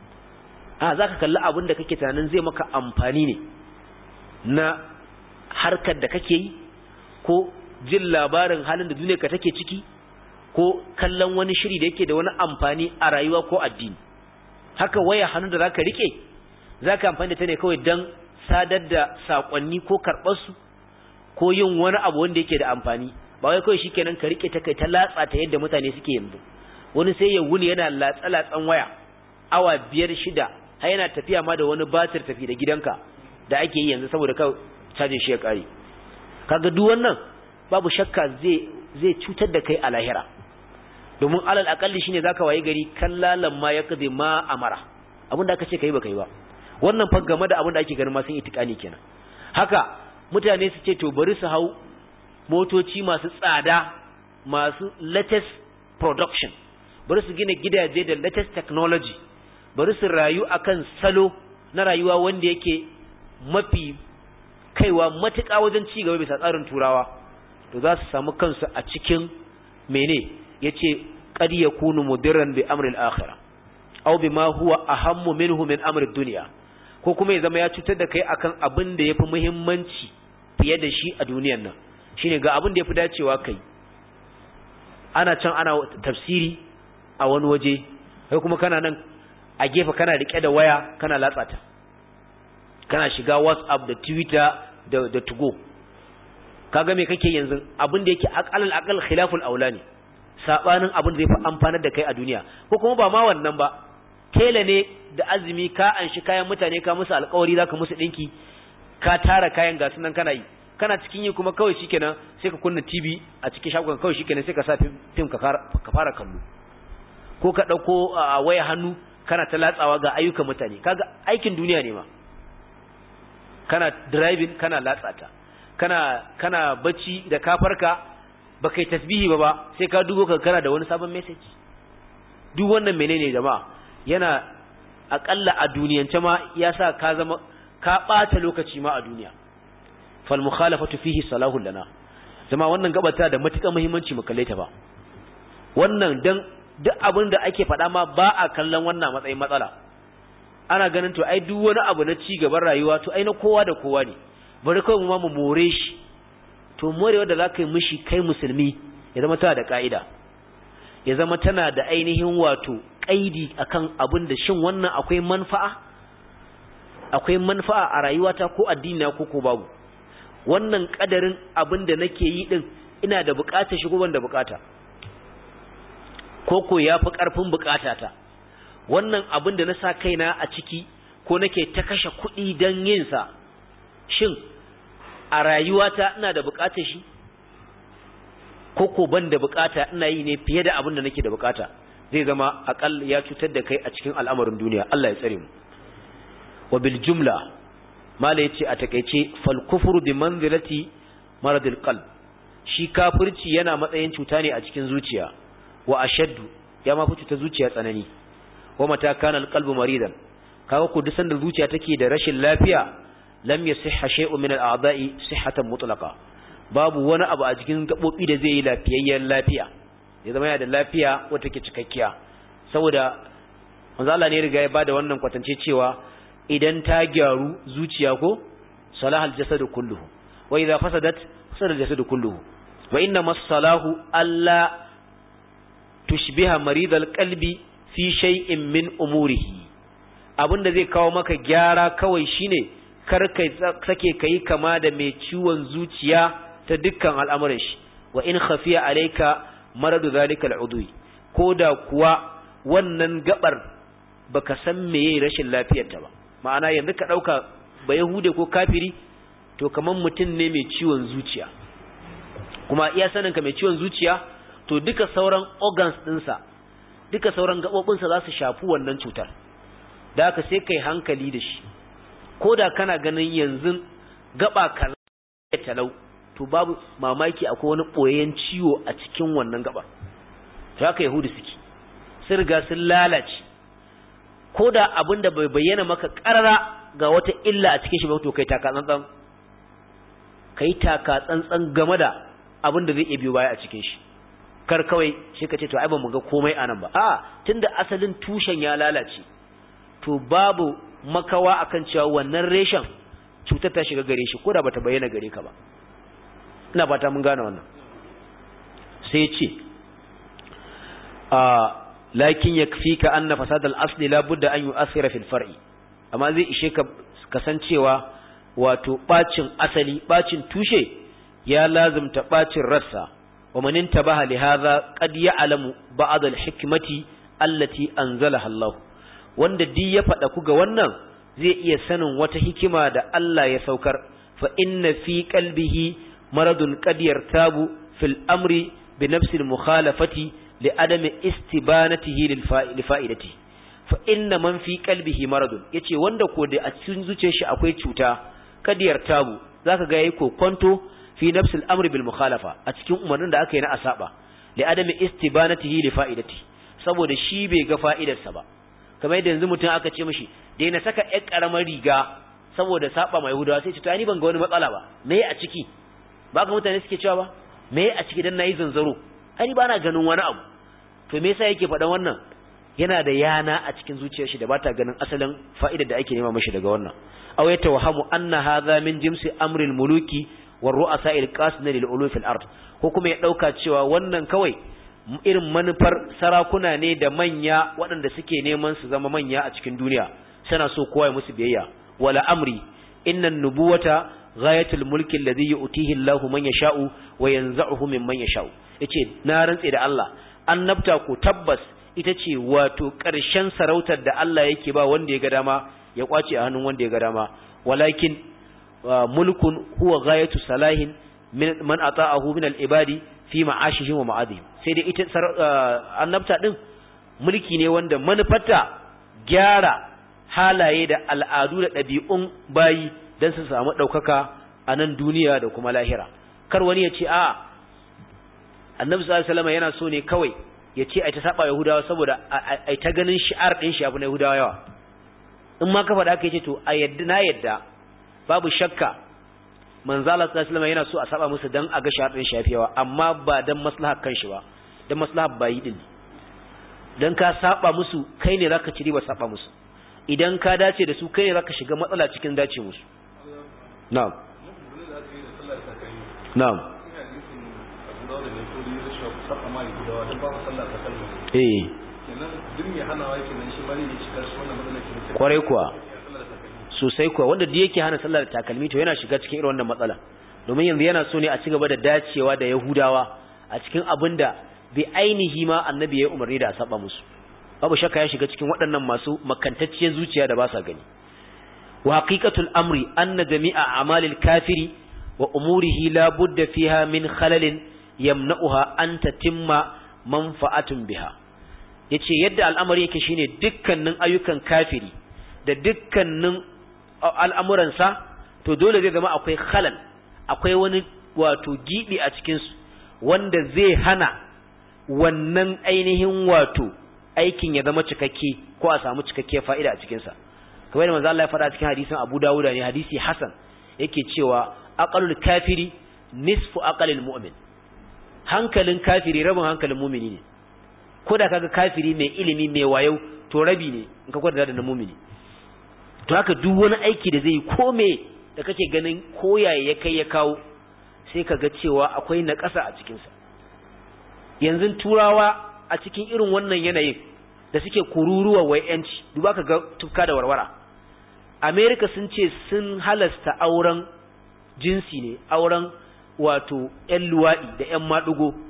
a za ka kalli abin da kake tunanin zai maka amfani ne na harkar da kake yi ko jin labarin halin da duniya ka take ciki ko kallon wani shiri da yake da wani amfani a rayuwa ko addini haka waya hannu da zaka rike zaka amfani da ta ne kawai dan sadar da sakonni ko karɓar su ko yin wani abu wanda yake da amfani ba wai kawai shikenan ka rike ta kai ta latsa ta yadda mutane suke yanzu wani sai ya wuni yana latsa latsan waya awa biyar shida har yana tafiya ma da wani batir tafi da gidanka da ake yi yanzu saboda ka cajin shi ya kare kaga duk wannan babu shakka zai zai cutar da kai a lahira domin alal akalli shine zaka waye gari kallalan ma yakdi ma amara abinda aka ce kai ba kai ba wannan fa game da abinda ake ganin ma sun itikani kenan haka mutane su ce to bari su hau motoci masu tsada masu latest production bari su gina gidaje da latest technology bari su rayu akan salo na rayuwa wanda yake mafi kaiwa matuƙa wajen ci gaba bisa tsarin turawa to za su samu kansu a cikin mene yace qad yakunu mudirran bi amri al-akhirah aw bima huwa ahammu minhu min amri ad-dunya ko kuma ya zama ya cutar da kai akan abin da yafi muhimmanci fiye da shi a duniyar nan shine ga abin da yafi dacewa kai ana can ana tafsiri a wani waje kai kuma kana nan a gefe kana rike da waya kana latsata kana shiga WhatsApp da Twitter da da Tugo kaga me kake yanzu abin da yake aqalal aqal khilaful aula ne sabanin abin da zai fi amfanar da kai a duniya ko kuma ba ma wannan ba tela ne da azumi ka anshi kayan mutane ka musu alƙawari zaka musu dinki ka tara kayan ga sunan kana yi kana cikin yi kuma kawai shikenan sai ka kunna TV a cikin shagon kawai shikenan sai ka sa film ka fara kallo ko ka dauko waya hannu kana ta latsawa ga ayyukan mutane kaga aikin duniya ne ma kana driving kana latsata kana kana bacci da kafarka ba kai tasbihi ba ba sai ka dubo ka kana da wani sabon message duk wannan menene jama'a yana akalla a duniyance ma ya sa ka zama ka bata lokaci ma a duniya fal mukhalafatu fihi salahu lana zama wannan gabata da matukar muhimmanci mu kalle ta ba wannan dan duk abin da ake faɗa ma ba a kallon wannan matsayin matsala ana ganin to ai duk wani abu na ci gaban rayuwa to ai na kowa da kowa ne bari kawai mu ma mu more shi to morewa da za ka yi mishi kai musulmi ya zama tana da ka'ida ya zama tana da ainihin wato ƙaidi akan abin da shin wannan akwai manfa'a akwai manfa'a a rayuwata ko addini ko ko babu wannan kadarin abin da nake yi din ina da bukata shi ko ban da bukata ko ko yafi karfin bukatata wannan abin da na sa kaina a ciki ko nake ta kashe kuɗi don yin sa shin a rayuwata ina da bukatar shi ko ko ban da bukata ina yi ne fiye da abin da nake da bukata zai zama akal ya cutar da kai a cikin al'amarin duniya Allah ya tsare mu wa bil jumla mala yace a takeice fal kufru bi manzilati maradil qalb shi kafirci yana matsayin cuta ne a cikin zuciya wa ashaddu ya ma fi cuta zuciya tsanani wa mata kana al qalbu maridan kaga ku dusan da zuciya take da rashin lafiya lam yasihha shay'un min al-a'da'i sihhatan mutlaqa babu wani abu a cikin gabobi da zai yi lafiyayyen lafiya ya zama yana da lafiya wata ke cikakkiya saboda manzo Allah ne riga ya bada wannan kwatance cewa idan ta gyaru zuciya ko salahal jasadu kulluhu wa idza fasadat fasada jasadu kulluhu wa inna masalahu alla tushbiha maridal qalbi fi shay'in min umurihi abinda zai kawo maka gyara kawai shine kar ka sake kai kama da mai ciwon zuciya ta dukkan al'amuran shi wa in khafiya alayka maradu zalikal udwi ko da kuwa wannan gabar baka san meye rashin lafiyarta ba ma'ana yanzu ka dauka ba yahude ko kafiri to kaman mutum ne mai ciwon zuciya kuma iya sanin ka mai ciwon zuciya to duka sauran organs dinsa duka sauran gabobinsa za su shafi wannan cutar da haka sai kai hankali da shi ko da kana ganin yanzu gaba kaza ya talau to babu mamaki akwai wani boyayyen ciwo a cikin wannan gaba to haka yahudu suke sun riga sun lalace ko da abin da bai bayyana maka karara ga wata illa a cikin shi ba to kai taka tsantsan kai taka tsantsan game da abin da zai iya biyo baya a cikin shi kar kawai shi ka ce to ai ba mu ga komai anan ba a tunda asalin tushen ya lalace to babu makawa akan cewa wannan reshen cutar ta shiga gare shi ko da bata bayyana gare ka ba ina fata mun gane wannan sai ce a lakin yakfika anna fasad al-asli la budda an yu'athira fil far'i amma zai ishe ka kasancewa wato bacin asali bacin tushe ya lazimta bacin rassa wa man intabaha li hadha qad ya'lamu ba'd al-hikmati allati anzalaha Allah wanda di ya fada ku ga wannan zai iya sanin wata hikima da Allah ya saukar fa inna fi qalbihi maradun qad yartabu fil amri bi nafsi al-mukhalafati li adami istibanatihi lil fa'idati fa inna man fi qalbihi maradun yace wanda ko da a cikin zuciyar shi akwai cuta kad yartabu zaka ga yayi kokonto fi nafsi al-amri bil mukhalafa a cikin umarnin da aka yi na asaba li adami istibanatihi li fa'idati saboda shi bai ga fa'idarsa ba kamar yadda yanzu mutum aka ce mishi daina saka ƴar karamar riga saboda saba mai hudawa sai ce to ni ban ga wani matsala ba me a ciki ba ga mutane suke cewa ba me a ciki dan nayi zanzaro ai ba na ganin wani abu to me yasa yake faɗan wannan yana da yana a cikin zuciyar shi da bata ganin asalin fa'idar da ake nema mashi daga wannan aw yatawahamu anna hadha min jimsi amril muluki war ru'asa'il qasidin lil ulufil ard ko kuma ya dauka cewa wannan kawai irin manufar sarakuna ne da manya waɗanda suke neman su zama manya a cikin duniya suna so kowa ya musu biyayya wala amri innan nubuwata ghayatul mulki alladhi yu'tihi Allahu man yasha'u wa yanza'uhu mimman yasha'u yace na rantse da Allah annabta ko tabbas ita ce wato ƙarshen sarautar da Allah yake ba wanda ya ga dama ya kwace a hannun wanda ya ga dama walakin mulkun huwa ghayatu salahin man ata'ahu min al-ibadi fi ma'ashihim wa ma'adihim sai dai ita annabta din mulki ne wanda manufarta gyara halaye da al'adu da ɗabi'un bayi don su samu ɗaukaka a nan duniya da kuma lahira kar wani ya ce a annabi sallallahu alaihi wasallam yana so ne kawai ya ce ai ta saba yahudawa saboda ai ta ganin shi'ar din shi abu na yahudawa yawa in ma ka faɗa ka ce to a yadda na yadda babu shakka manzo Allah sallallahu alaihi wasallam yana so a saba musu dan a ga shi'ar din shi yawa amma ba dan maslahar kanshi ba dan maslahar bayi din dan ka saba musu kai ne zaka ci riba saba musu idan ka dace da su kai ne zaka shiga matsala cikin dace musu na'am na'am eh kwarai kuwa sosai kuwa wanda da yake hana sallar takalmi to yana shiga cikin irin wannan matsala domin yanzu yana so ne a ci gaba da dacewa da yahudawa a cikin abin da bi ainihi ma annabi ya yi umarni da a saba musu babu shakka ya shiga cikin waɗannan masu makantacciyar zuciya da ba sa gani wa haqiqatul amri anna jami'a a'malil kafiri wa umurihi la budda fiha min khalalin yamna'uha an tatimma manfa'atun biha yace yadda al'amari yake shine dukkanin ayyukan kafiri da dukkanin al'amuransa to dole zai zama akwai khalal akwai wani wato gibi a cikin su wanda zai hana wannan ainihin wato aikin ya zama cikakke ko a samu cikakkiyar fa'ida a cikin sa kamar da manzo Allah ya faɗa cikin hadisin Abu Dawud ne hadisi Hasan yake cewa aqalul kafiri nisfu aqalil mu'min hankalin kafiri rabin hankalin mumini ne ko da kaga kafiri mai ilimi mai wayo to rabi ne in ka kwada da na mumini to haka duk wani aiki da zai yi ko me da kake ganin koyaye ya kai ya kawo sai ka ga cewa akwai na ƙasa a cikinsa yanzu turawa a cikin irin wannan yanayin da suke kururuwa wai yanci duba ka ga tufka da warwara america sun ce sun halasta auren jinsi ne auren wato ‘yan luwaɗi da ‘yan maɗugo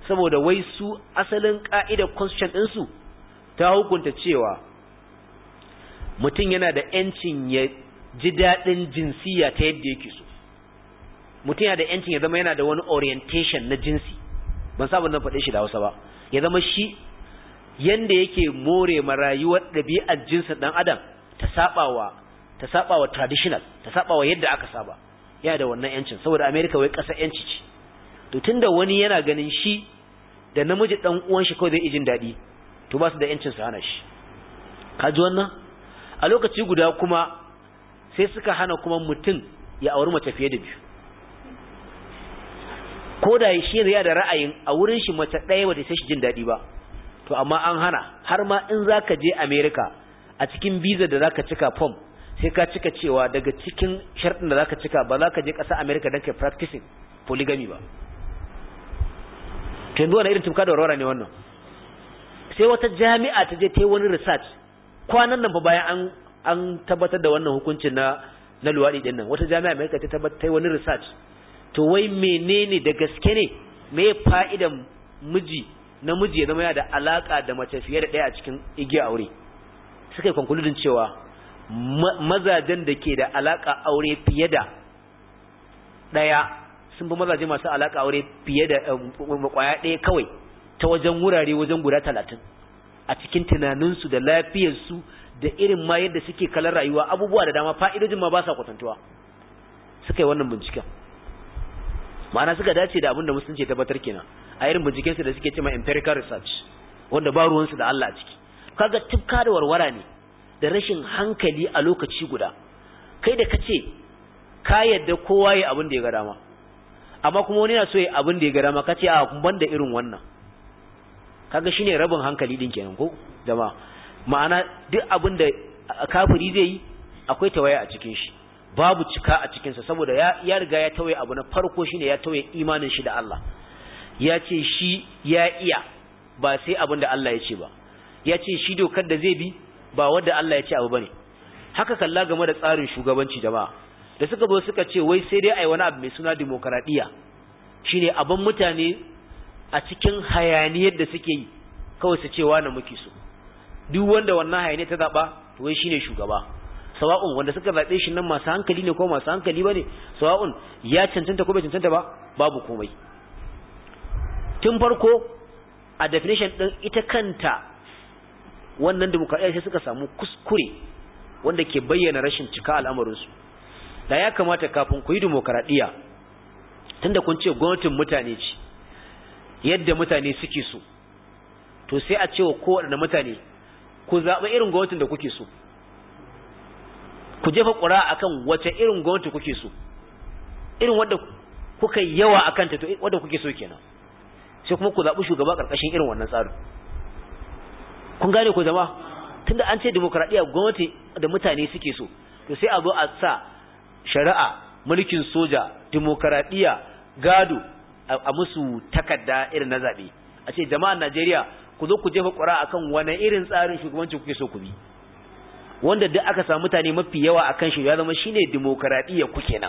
saboda wai su asalin ka'idar constitution ɗinsu ta hukunta cewa mutum yana da ‘yancin ya ji daɗin jinsiya ta yadda yake so mutum yana da ‘yancin ya zama yana da wani orientation na jinsi ban sabon nan faɗe shi da hausa ba ya zama shi yanda yake more ma rayuwar ɗabi'ar jinsin ɗan adam ta saɓawa ta saɓawa traditional ta saɓawa yadda aka saba yana da wannan ‘yancin saboda america wai ƙasa ‘yanci ce to tunda wani yana ganin shi da namiji ɗan uwan shi kawai zai ijin daɗi to ba su da ‘yancin su hana shi ka ji wannan a lokaci guda kuma sai suka hana kuma mutum ya auri mace fiye da biyu ko da shi ya da ra'ayin a wurin shi mace ɗaya bata sai shi jin daɗi ba to amma an hana har ma in zaka je America a cikin visa da zaka cika form sai ka cika cewa daga cikin sharɗin da zaka cika ba za ka je ƙasar America don kai practicing polygamy ba to yanzu wani irin tumka da warwara ne wannan sai wata jami'a ta je ta yi wani research kwanan nan fa bayan an an tabbatar da wannan hukuncin na na luwaɗi ɗin nan wata jami'a America ta tabbatar ta yi wani research to wai menene da gaske ne me fa'idan miji namiji ya zama yana da alaka da mace fiye da ɗaya a cikin igiya aure suka yi konkludin cewa mazajen da ke da alaka aure fiye da ɗaya sun fi mazaje masu alaka aure fiye da kwaya ɗaya kawai ta wajen wurare wajen guda talatin a cikin tunaninsu da lafiyarsu da irin ma yadda suke kalar rayuwa abubuwa da dama fa'idojin ma ba sa kwatantuwa suka yi wannan binciken ma'ana suka dace da abin da musulunci ya tabbatar kenan a irin bincikensu da suke cewa empirical research wanda ba ruwansu da Allah a ciki kaga tufka da warwara ne da rashin hankali a lokaci guda kai da kace ka yadda kowa ya abin da ya ga dama amma kuma wani na so ya abin da ya ga dama kace a kun banda irin wannan kaga shine rabin hankali din kenan ko jama'a ma'ana duk abin da kafiri zai yi akwai tawaya a cikin shi babu cika a cikinsa saboda ya, ya riga ya tawaye abu na farko shine ya tawaye imanin shi da Allah ya ce shi ya iya ba sai abin da Allah ya ce ba ya ce shi dokar da zai bi ba wanda Allah ya ce abu bane haka kalla game da tsarin shugabanci jama'a da suka zo suka ce wai sai dai ai wani abu mai suna demokradiya shine abin mutane a cikin hayaniyar da suke yi kawai su ce wani muke so duk wanda wannan hayaniyar ta zaba to wai shine shugaba sawa'un wanda suka zaɓe shi nan masu hankali ne ko masu hankali ba ne sawa'un ya cancanta ko bai cancanta ba babu komai tun farko a definition ɗin ita kanta wannan demokradiyya sai suka samu kuskure wanda ke bayyana rashin cika al'amarinsu da ya kamata kafin ku yi demokradiyya tunda kun ce gwamnatin mutane ce yadda mutane suke so to sai a cewa kowaɗanne mutane ku zaɓi irin gwamnatin da kuke so ku jefa ƙura akan wace irin gwamnati kuke so irin wadda kuka yawa akan ta to wadda kuke so kenan sai kuma ku zaɓi shugaba ƙarƙashin irin wannan tsarin kun gane ku zama tunda an ce demokradiyya gwamnati da mutane suke so to sai a zo a sa shari'a mulkin soja demokradiyya gado a musu takarda irin na zaɓe a ce jama'an Najeriya ku zo ku jefa ƙura akan wani irin tsarin shugabanci kuke so ku bi wanda duk aka samu mutane mafi yawa akan shi ya zama shine demokradiyya ku kenan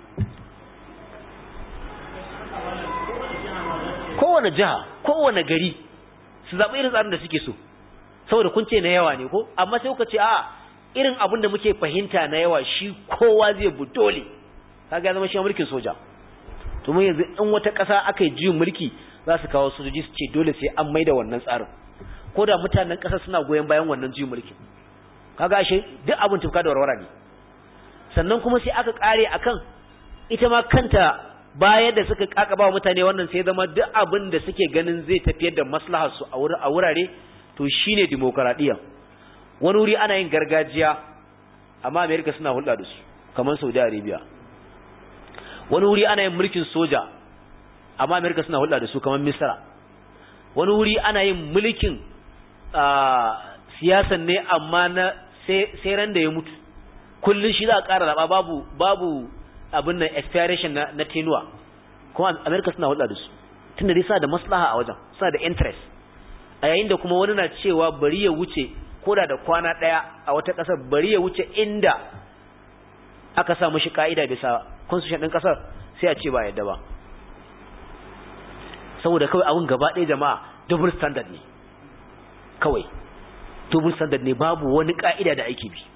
kowane jiha kowane gari su zaɓi irin tsarin da suke so saboda kun ce na yawa ne ko amma sai kuka ce a irin abin da muke fahimta na yawa shi kowa zai bu dole kaga ya zama shi mulkin soja to mun yanzu in wata ƙasa aka yi juyin mulki za su kawo sojoji su ce dole sai an maida wannan tsarin ko da mutanen ƙasa suna goyon bayan wannan juyin mulki kaga shi duk abin tufka da warwara ne sannan kuma sai aka kare akan ita ma kanta bayan da suka kakaba mutane wannan sai zama duk abin da suke ganin zai tafiyar da maslahar su a wurare to shine demokradiya wani wuri ana yin gargajiya amma America suna hulɗa da su kamar Saudi Arabia wani wuri ana yin mulkin soja amma America suna hulɗa da su kamar Misra wani wuri ana yin mulkin siyasan ne amma na sai ran da ya mutu kullun shi za a ƙara zaɓa babu babu abin nan expiration na, na tenuwa kuma America suna hulɗa da su tunda dai sa da maslaha a wajen suna da interest a yayin da kuma wani na cewa bari ya wuce koda da kwana ɗaya a wata ƙasar bari ya wuce inda aka sa mashi ka'ida bisa constitution ɗin ƙasar sai a ce ba yadda ba saboda kawai abun gaba ɗaya jama'a double standard ne kawai double standard ne babu wani ka'ida da ake bi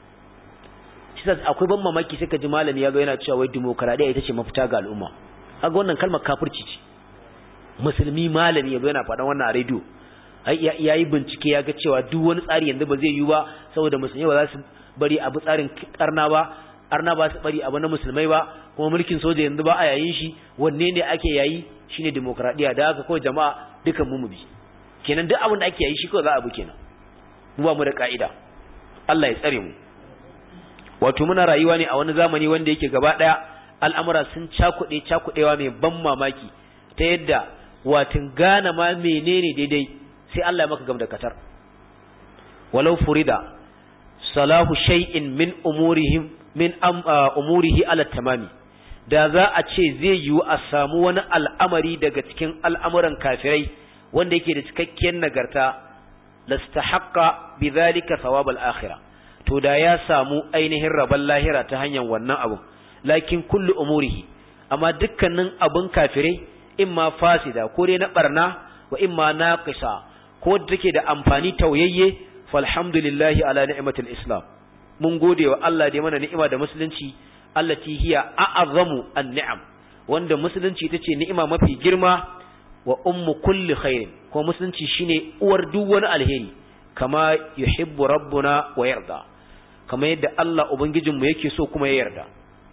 shi akwai ban mamaki sai ka ji malami ya zo yana cewa wai demokaradiyya ita ce mafita ga al'umma kaga wannan kalmar kafirci ce musulmi malami ya zo yana faɗan wannan a rediyo ya yi bincike ya ga cewa duk wani tsari yanzu ba zai yi ba saboda musulmi ba za su bari abu tsarin karna ba arna ba su bari abu na musulmai ba kuma mulkin soja yanzu ba a yayin shi wanne ne ake yayi shine demokradiya da haka kawai jama'a dukan mu bi kenan duk abin da ake yayi shi kawai za a bi kenan mu ba mu da ka'ida Allah ya tsare mu wato muna rayuwa ne a wani zamani wanda yake gaba daya al'amura sun cakuɗe cakuɗewa mai ban mamaki ta yadda watin gane ma menene daidai sai Allah ya maka gam da katar walau furida salahu shay'in min umurihim min umurihi ala tamami da za a ce zai yiwu a samu wani al'amari daga cikin al'amuran kafirai wanda yake da cikakkiyar nagarta lastahaqqa bidhalika thawab al-akhirah to da ya samu ainihin rabon lahira ta hanyar wannan abu lakin kullu umurihi amma dukkanin abun kafirai imma fasida ko dai na barna wa imma naqisa ko da take da amfani tauyayye falhamdulillahi ala ni'matil islam mun gode wa Allah da mana ni'ima da musulunci allati hiya a'azamu an-ni'am wanda musulunci tace ni'ima mafi girma wa ummu kulli khairin ko musulunci shine uwar duk wani alheri kama yuhibbu rabbuna wa yarda kama yadda Allah ubangijinmu yake so kuma ya yarda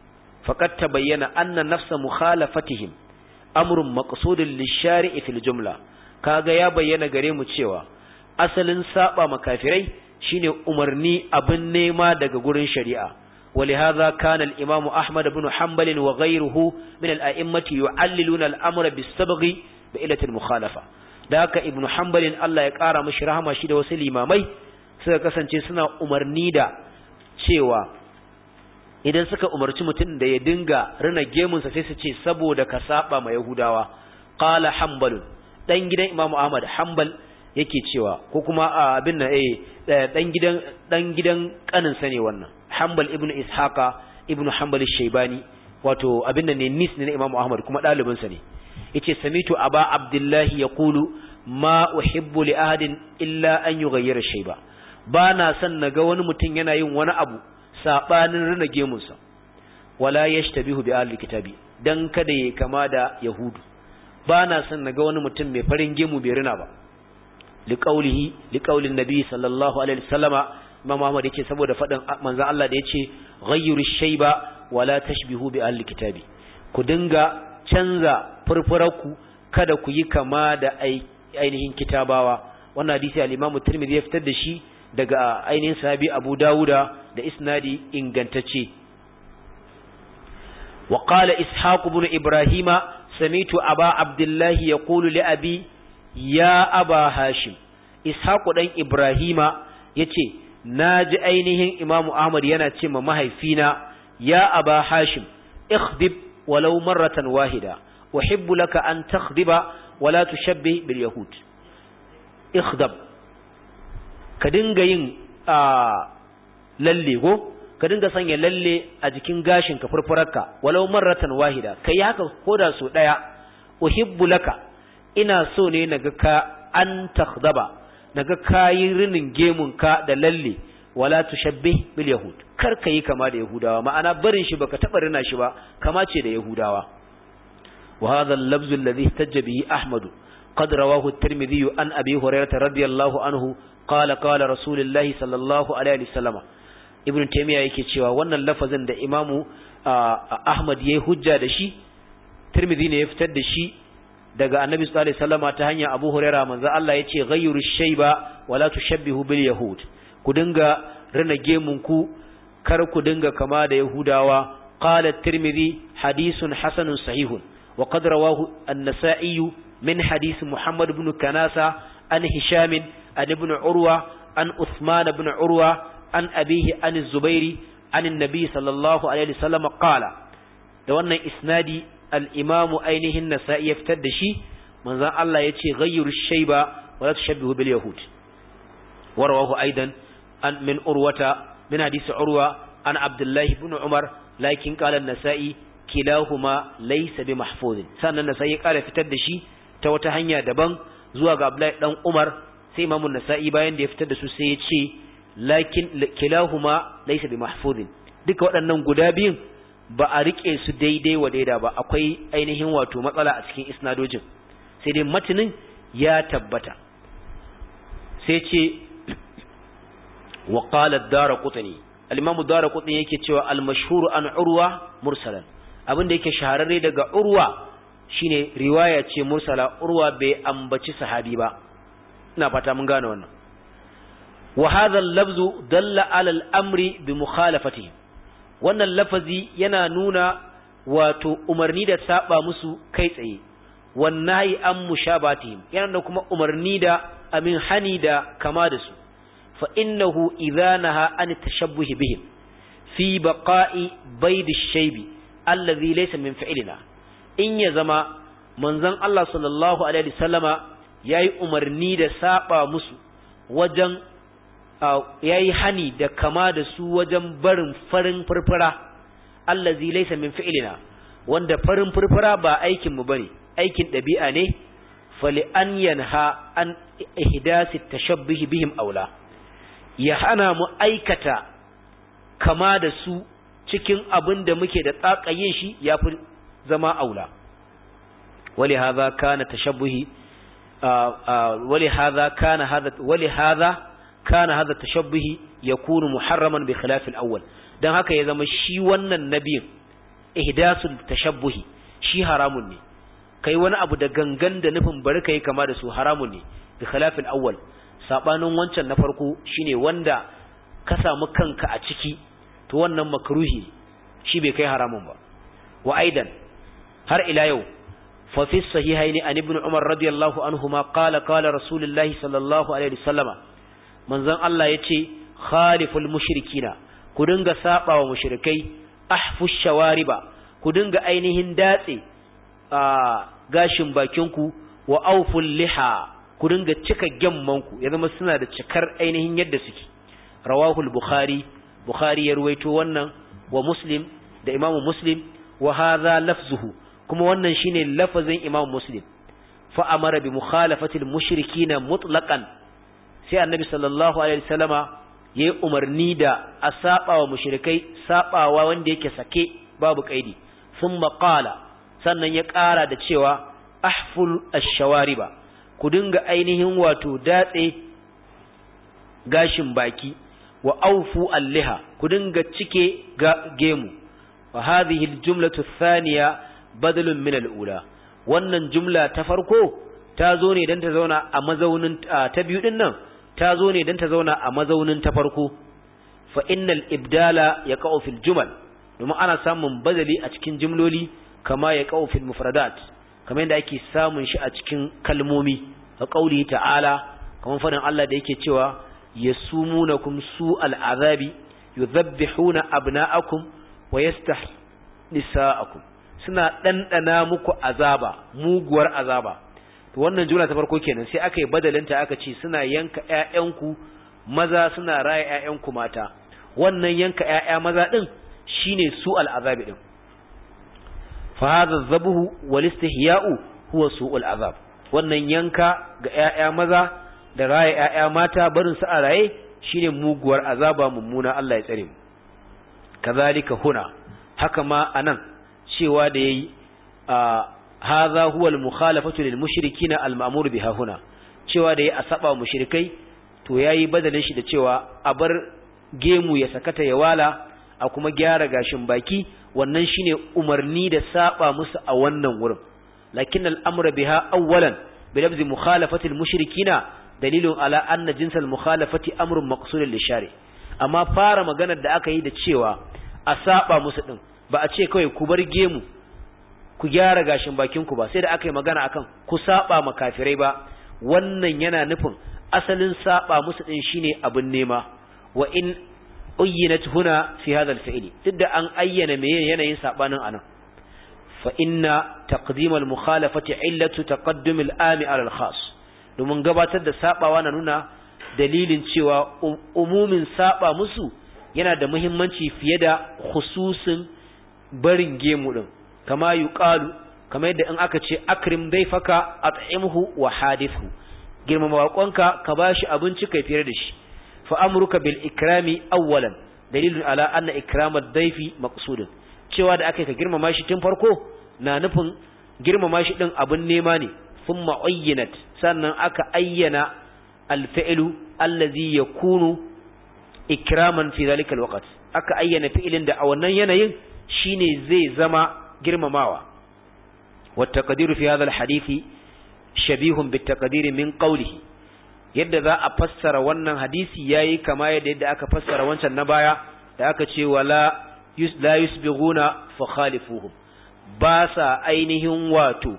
faqad tabayyana anna nafsa mukhalafatihim amrun maqsudun lishari'i fil jumla kaga ya bayyana gare mu cewa asalin saba makafirai shine umarni abin nema daga gurin shari'a ولهذا كان الإمام أحمد بن حنبل وغيره من الأئمة يعللون الأمر بالسبغ بإلة المخالفة ذاك ابن حنبل الله يقارى مشرها ما شيد وسل إمامي suka kasance suna umarni da cewa idan suka umarci mutum da ya dinga rina gemunsa sai su ce saboda ka saba ma Yahudawa qala hanbalun dan gidan Imam Ahmad hanbal yake cewa ko kuma abin nan eh dan gidan dan gidan kanin sa ne wannan hanbal ibnu ishaqa ibnu hanbal shaybani wato abin nan ne nis ne na Imam Ahmad kuma dalibin sa ne yace samitu aba abdullahi yaqulu ma uhibbu li ahadin illa an yughayyira shayba ba na son naga wani mutum yana yin wani abu sabanin rina gemunsa wala yashtabihu bi ahli kitabi dan kada ya kama da yahudu ba na son naga wani mutum mai farin gemu bai rina ba liqaulihi liqaulin nabi sallallahu alaihi wasallama imam Muhammad yace saboda fadin manzo Allah da yace ghayyiru shayba wala tashbihu bi ahli kitabi ku dinga canza furfurarku kada ku yi kama da ainihin kitabawa wannan hadisi al-Imam Tirmidhi ya fitar da shi daga ainihin sahabi Abu Dawuda da isnadi ingantacce wa qala Ishaq ibn Ibrahima samitu Aba Abdullah yaqulu li abi ya Aba Hashim Ishaq dan Ibrahima yace naji ainihin Imam Ahmad yana ce ma mahaifina ya Aba Hashim ikhdib walau marratan wahida uhibbu laka an takhdiba wala tushabbih bil yahud ikhdab ka dinga yin lalle go ka dinga sanya lalle a jikin gashin ka furfurarka walau marratan wahida kai haka koda so daya uhibbu laka ina so ne naga ka an takhdaba naga kayi rinin gemun ka da lalle wala tushabbih bil yahud kar ka yi kama da yahudawa ma'ana barin shi baka taba rina shi ba kama ce da yahudawa wa hadha al-lafz alladhi ihtajja bihi ahmad qad rawahu at-tirmidhi an abi hurairah radiyallahu anhu qala qala rasulullahi sallallahu alaihi wasallam ibn taymiya yake cewa wannan lafazin da imamu ahmad yayi hujja da shi tirmidhi ne ya fitar da shi daga annabi sallallahu alaihi wasallam ta hanyar abu hurairah manzo Allah yace ghayyiru shayba wala tushabbihu bil yahud ku dinga rina gemun ku kar ku dinga kama da yahudawa qala at-tirmidhi hadithun hasanun sahihun wa qad rawahu an-nasa'i min hadith muhammad ibn kanasa an hisham an ibn urwa an uthman ibn urwa an abihi an az-zubairi an an-nabi sallallahu alaihi wasallam qala da wannan isnadi al-imam ainihin nasa'i ya fitar da shi manzon Allah yace ghayyiru shayba wa la tushabbihu bil yahud wa rawahu aidan an min urwata من حديث عروة عن عبد الله بن عمر لكن قال النسائي كلاهما ليس بمحفوظ سنة النسائي قال فتد شي ta wata hanya daban zuwa ga Abdullahi dan Umar sai Imam Nasa'i bayan da ya fitar da su sai ya ce lakin kilahuma laysa bi mahfuzin duka waɗannan guda biyun ba a rike su daidai wa daida ba akwai ainihin wato matsala a cikin isnadojin sai dai matinin ya tabbata sai ce wa qala ad-darqutni al-imam ad-darqutni yake cewa al-mashhur an urwa mursalan abinda yake shahararre daga urwa shine riwaya ce mursala urwa bai ambaci sahabi ba ina fata mun gane wannan wa hadha al-lafzu dalla ala al-amri bi mukhalafatihi wannan lafazi yana nuna wato umarni da saba musu kai tsaye wannahi an mushabatihim yana da kuma umarni da amin hani da kama da su fa innahu idza naha an tashabbuhi bihim fi baqa'i bayd ash-shaybi alladhi laysa min fi'lina in ya zama manzon Allah sallallahu alaihi wasallama yayi umarni da saba musu wajen yayi hani da kama da su wajen barin farin furfura allazi laysa min fi'lina wanda farin furfura ba aikin mu bane aikin dabi'a ne fali an yanha an ihdasi tashabbuh bihim aula ya hana mu aikata kama da su cikin abin da muke da tsakayin shi yafi zama aula ولهذا كان تشبه ولهذا كان هذا ولهذا كان هذا التشبه يكون محرما بخلاف الأول dan haka ya zama shi wannan nabiyin ihdasul tashabbuhi shi haramun ne kai wani abu da gangan da nufin bari kai kama da su haramun ne bi khilafil awwal sabanin wancan na farko shine wanda ka samu kanka a ciki to wannan makruhi shi bai kai haramun ba wa aidan har ila yau fa fi sahihaini an ibn umar radiyallahu anhuma qala qala rasulullahi sallallahu alaihi wasallama manzon Allah yace khaliful mushrikina ku dinga saba wa mushrikai ahfush shawariba ku dinga ainihin datse a gashin bakinku wa auful liha ku dinga cika gemmanku ya zama suna da cikar ainihin yadda suke rawahul bukhari bukhari ya ruwaito wannan wa muslim da imamu muslim wa hadha lafzuhu kuma wannan shine lafazin imamu muslim fa amara bi mukhalafatil mushrikina mutlaqan sai annabi sallallahu alaihi wasallama yayi umarni da a saba wa mushrikai sabawa wanda yake sake babu kaidi thumma qala sannan ya ƙara da cewa ahful ash-shawariba ku dinga ainihin wato datse gashin baki wa aufu alliha ku dinga cike gemu wa hadhihi al-jumlatu ath-thaniya badalun min al-ula wannan jumla ta farko ta zo ne dan ta zauna a mazaunin ta biyu din nan ta zo ne dan ta zauna a mazaunin ta farko fa innal ibdala yaqa'u fil jumal domin ana samun badali a cikin jumloli kama yaqa'u fil mufradat kamar yadda ake samun shi a cikin kalmomi ka qauli ta'ala kamar fadin Allah da yake cewa yasumunakum su'al azabi yudhabbihuna abna'akum wa nisa'akum suna dandana muku azaba muguwar azaba to wannan jumla ta farko kenan sai aka yi badalinta aka ce suna yanka ƴaƴanku maza suna raya ƴaƴanku mata wannan yanka ƴaƴa maza din shine su'al azabi din fa hadha dhabuhu wal istihya'u huwa su'ul azab wannan yanka ga ƴaƴa maza da raya ƴaƴa mata barin su a raye shine muguwar azaba mummuna Allah ya tsare mu kazalika huna haka ma anan cewa da yayi hadha huwa al-mukhalafatu lil mushrikin al-ma'mur biha huna cewa da yayi a saba mushrikai to yayi badalin shi da cewa a bar gemu ya sakata ya wala a kuma gyara gashin baki wannan shine umarni da saba musu a wannan wurin lakin al-amru biha awwalan bi lafzi mukhalafati al-mushrikina dalilun ala anna jinsal mukhalafati amrun maqsudun lishari amma fara maganar da aka yi da cewa a saba musu din ba a ce kawai ku bar gemu ku gyara gashin bakin ku ba sai da aka yi magana akan ku saba ma kafirai ba wannan yana nufin asalin saba musu din shine abin nema wa in uyyinat huna fi hadha al-fi'l duk da an ayyana me yanayin sabanin anan fa inna taqdim al-mukhalafati illatu taqaddum al-ami ala al-khas domin gabatar da sabawa na nuna dalilin cewa umumin saba musu yana da muhimmanci fiye da khususin barin gemu din kama yuqalu kamar yadda in aka ce akrim daifaka at'imhu wa hadithu girmama baƙonka ka bashi abinci kai fere da shi fa amruka bil ikrami awwalan dalilun ala anna ikramad daifi maqsudun cewa da aka ka girmama shi tun farko na nufin girmama shi din abun nema ne thumma uyyinat sannan aka ayyana al-fi'lu allazi yakunu ikraman fi zalika al-waqt aka ayyana fi'ilin da a wannan yanayin shine zai zama girmamawa wa taqdiru fi hadha al-hadithi shabihun bit taqdiri min qawlihi yadda za a fassara wannan hadisi yayi kama yadda yadda aka fassara wancan na baya da aka ce wala la yusbighuna fa khalifuhum ba sa ainihin wato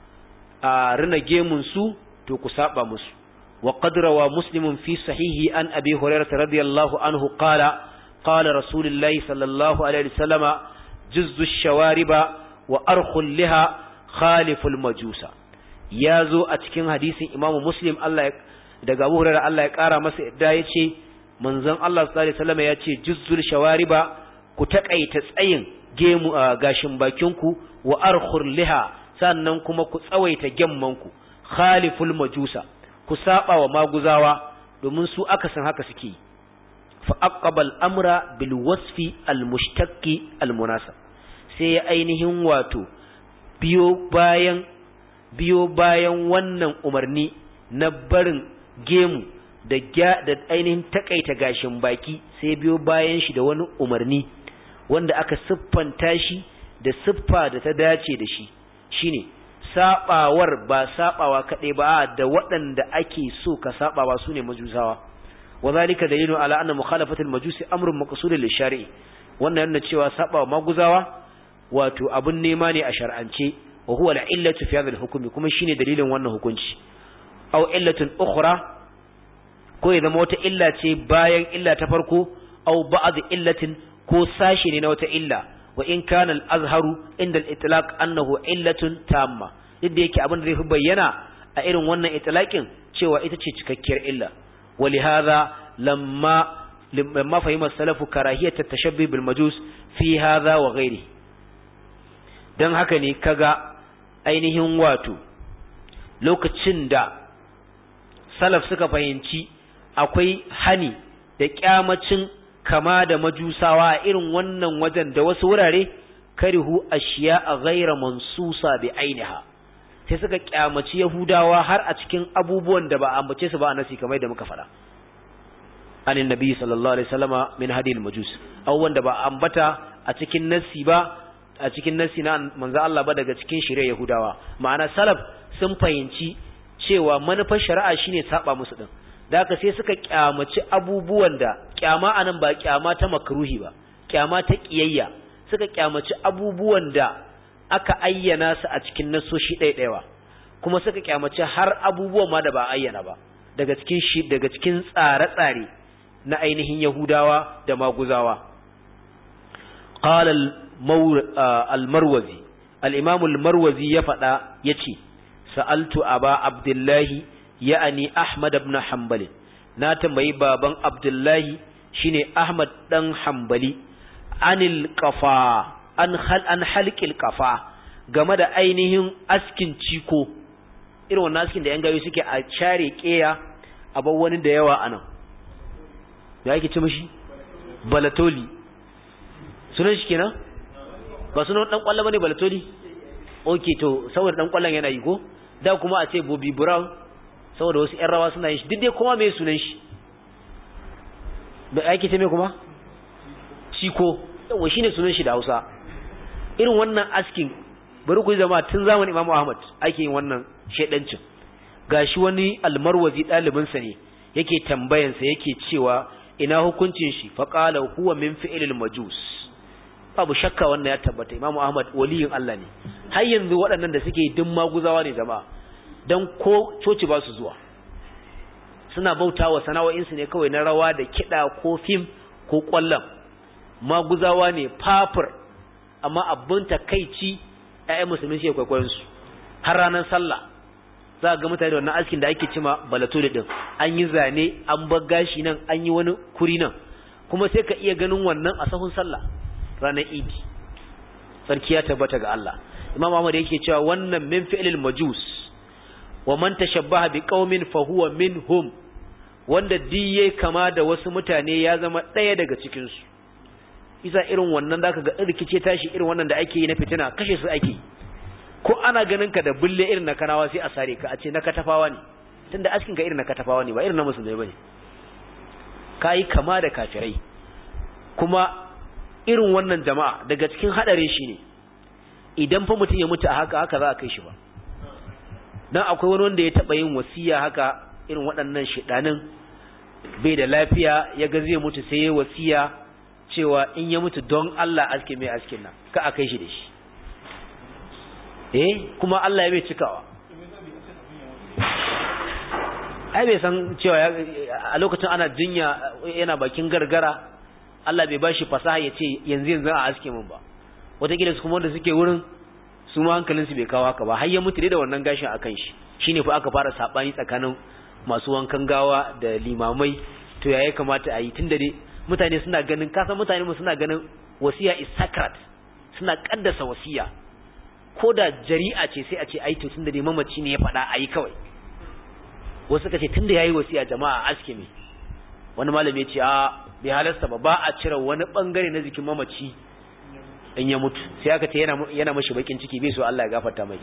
a rina gemun su to ku saba musu wa qad rawa muslimun fi sahihi an abi hurairah radiyallahu anhu qala qala rasulullahi sallallahu alaihi wasallama juzzu shawariba wa arkhul liha khaliful majusa ya zo a cikin hadisin imamu muslim Allah ya daga Abu Hurairah Allah ya kara masa yadda ya ce manzon Allah sallallahu alaihi wasallam ya ce juzzul shawariba ku takaita tsayin gemu gashin bakinku wa arkhur liha sannan kuma ku tsawaita gemmanku khaliful majusa ku saba wa maguzawa domin su aka san haka suke fa aqbal amra bil wasfi al mushtaqi al munasab sai ya ainihin wato biyo bayan biyo bayan wannan umarni na barin gemu da da ainihin takaita gashin baki sai biyo bayan shi da wani umarni wanda aka siffanta shi da siffa da ta dace da shi shine sabawar ba sabawa kadai ba da waɗanda ake so ka sabawa sune majusawa wazalika dalilu ala anna mukhalafatul majusi amrun maqsudun lishari'i wannan yana cewa sabawa maguzawa wato abun nema ne a shar'ance wa huwa al-illatu fi hadha al-hukm kuma shine dalilin wannan hukunci aw illatun ukhra ko ya zama wata illa ce bayan illa ta farko aw ba'd illatin ko sashi ne na wata illa wa in kana al-azharu inda al-itlaq annahu illatun tamma duk da yake abin da zai fi bayyana a irin wannan itlaqin cewa ita ce cikakkiyar illa ولهذا لما لما فهم السلف كراهية التشبه بالمجوس في هذا وغيره dan haka ne kaga ainihin wato lokacin da salaf suka fahimci akwai hani da kyamacin kama da majusawa a irin wannan wajen da wasu wurare karihu ashiya a ghaira mansusa bi ainiha sai suka kyamaci yahudawa har a cikin abubuwan da ba a ambace su ba a nasi kamar da muka faɗa anin nabi sallallahu alaihi wasallama min hadil majus abubuwan da ba a ambata a cikin nasi ba a cikin nasi na manzo Allah ba daga cikin shirye yahudawa ma'ana salaf sun fahimci cewa manufar shari'a shine saba musu din da haka sai suka kyamaci abubuwan da kyama anan ba kyama ta makruhi ba kyama ta kiyayya suka kyamaci abubuwan da aka ayyana su a cikin nasoshi ɗaiɗaiwa kuma suka kyamaci har abubuwan ma da ba ayyana ba daga cikin shi daga cikin tsare-tsare na ainihin Yahudawa da Maguzawa qala al-marwazi al-imam al-marwazi ya faɗa yace sa'altu aba abdullahi ya'ani ahmad ibn hanbali na tambayi baban abdullahi shine ahmad dan hanbali anil qafa an hal an halqil qafa game da ainihin askin ciko irin wannan askin da yan gayo suke a share keya a bar wani da yawa anan da yake ci mishi balatoli sunan shi kenan ba sunan dan kwallo bane balatoli okay to saboda dan kwallon yana yi ko da kuma a ce Bobby Brown saboda wasu ƴan rawa suna yin shi duk dai kuma me sunan shi da yake ce me kuma ciko yawa shine sunan shi da Hausa irin wannan askin bari ku zama tun zamanin Imam Ahmad ake yin wannan shedancin gashi wani almarwazi dalibin sa ne yake tambayan sa yake cewa ina hukuncin shi fa qala huwa min fi'lil majus babu shakka wannan ya tabbata Imam Ahmad waliyin Allah ne har yanzu waɗannan da suke din maguzawa ne jama'a dan ko coci ba su zuwa suna bautawa sana'o'insu ne kawai na rawa da kiɗa ko fim ko ƙwallon maguzawa ne fafur amma abin takaici ƴaƴan musulmi suke kwaikwayon su har ranar sallah za ga mutane da wannan askin da ake cima balatoli din an yi zane an bar gashi nan an yi wani kuri nan kuma sai ka iya ganin wannan a sahun sallah ranar idi sarki ya tabbata ga Allah imam Ahmad yake cewa wannan min fi'lil majus wa man tashabbaha bi qaumin fa huwa minhum wanda diye kama da wasu mutane ya zama ɗaya daga cikin su isa irin wannan zaka ga rikice tashi irin wannan da ake yi na fitina kashe su ake ko ana ganin ka da bulle irin na kanawa sai a sare ka a ce na katafawa ne tunda askin ka irin na katafawa ne ba irin na musulmai bane kai kama da kafirai kuma irin wannan jama'a daga cikin hadarin shi ne idan fa mutum ya mutu a haka haka za a kai shi ba dan akwai wani wanda ya taba yin wasiya haka irin waɗannan shidanin bai da lafiya ya ga zai mutu sai ya wasiya cewa in ya mutu don Allah aske mai askin nan ka a kai shi da shi eh kuma Allah ya bai cikawa ai bai san cewa a lokacin ana jinya yana bakin gargara Allah bai bashi fasaha ya ce yanzu yanzu a aske min ba wataƙila su kuma wanda suke wurin su ma hankalinsu bai kawo haka ba har ya mutu da wannan gashin akan shi shine fa aka fara sabani tsakanin masu wankan gawa da limamai to ya kamata a yi tunda dai mutane suna ganin kasan mutane mu suna ganin wasiya is sacred suna kaddasa wasiya ko da jari'a ce sai a ce ai to tunda dai mamaci ne ya faɗa ayi kawai wasu suka ce tunda yayi wasiya jama'a aske me wani malami ya ce a bai halasta ba ba a cire wani bangare na jikin mamaci in ya mutu sai aka ce yana yana mashi bakin ciki bai so Allah ya gafarta mai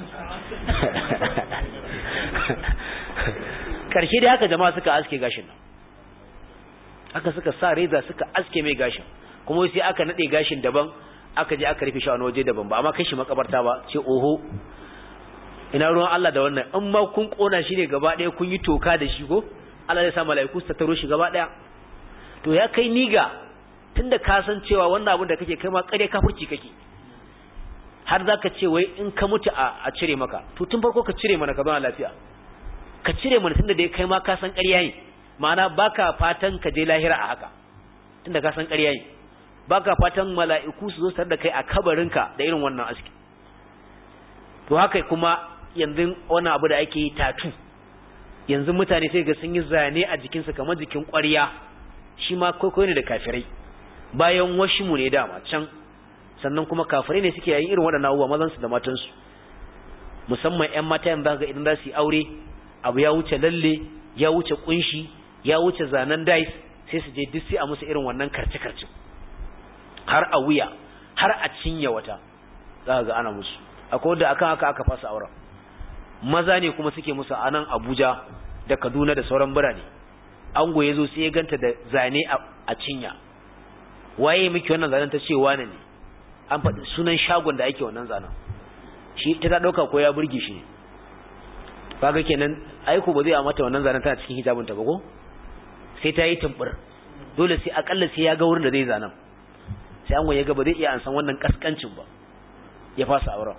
karshe dai haka jama'a suka aske gashin nan aka suka sa reza suka aske mai gashin kuma sai aka nade gashin daban aka je aka rufe shi a waje daban ba amma kai shi makabarta ba ce oho ina ruwan Allah da wannan in ma kun kona shi ne gaba ɗaya kun yi toka da shi ko Allah zai sa mala'iku su tattaro shi gaba ɗaya to ya kai niga tunda ka san cewa wannan abin da kake kai ma kare kafirci kake har zaka ce wai in ka mutu a cire maka to tun farko ka cire mana ka zauna lafiya ka cire mana tunda dai kai ma ka san ƙarya ne ma'ana baka fatan ka je lahira a haka tunda ka san ƙarya ne baka fatan mala'iku su zo tare da kai a kabarinka da irin wannan aski to haka kuma yanzu wannan abu da ake yi tatu yanzu mutane sai ga sun yi zane a jikinsu kamar jikin ƙwarya shi ma kwaikwayo ne da kafirai bayan washimu ne dama can sannan kuma kafirai ne suke yayin irin waɗannan abubuwa mazansu da matansu musamman 'yan mata yanzu ga idan za su yi aure abu ya wuce lalle ya wuce kunshi ya wuce zanen dais sai su je duk sai a musu irin wannan karce-karce har a wuya har a cinye wata za ga ana musu akwai wanda akan haka aka fasa auren maza ne kuma suke musu a nan Abuja da Kaduna da sauran birane ango ya zo sai ya ganta da zane a cinya waye miki wannan zanen ta ce wane ne an faɗi sunan shagon da ake wannan zanen shi ta ta ɗauka ko ya burge shi ne kaga kenan aiko ba zai a mata wannan zanen tana cikin hijabinta ba ko sai ta yi tumbur dole sai akalla sai ya ga wurin da zai zanen sai an ya ga ba zai iya an san wannan kaskancin ba ya fasa auren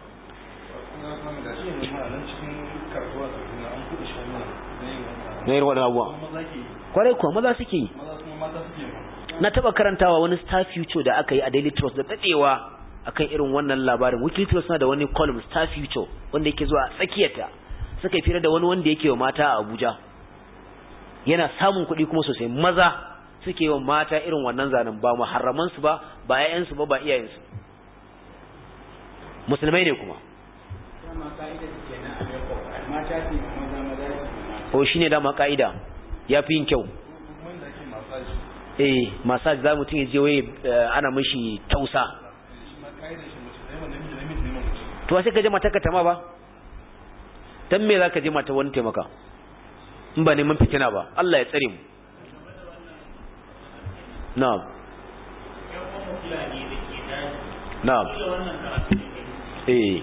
na yi waɗanda abuwa kwarai kuwa maza suke yi na taɓa karantawa wani star future da aka yi a daily trust da daɗewa akan irin wannan labarin weekly trust na da wani column star future wanda yake zuwa tsakiyarta suka yi fira da wani wanda yake wa mata a abuja yana samun kuɗi kuma sosai maza suke yi wa mata irin wannan zanen ba muharramansu ba ba 'ya'yansu ba ba iyayensu musulmai ne kuma o shi ne dama ka'ida ya fi yin kyau eh masaj za mutum ya je waye ana mashi tausa to sai ka je mata ka tama ba dan me za ka je mata wani taimaka in ba neman fitina ba Allah ya tsare mu na'am na'am eh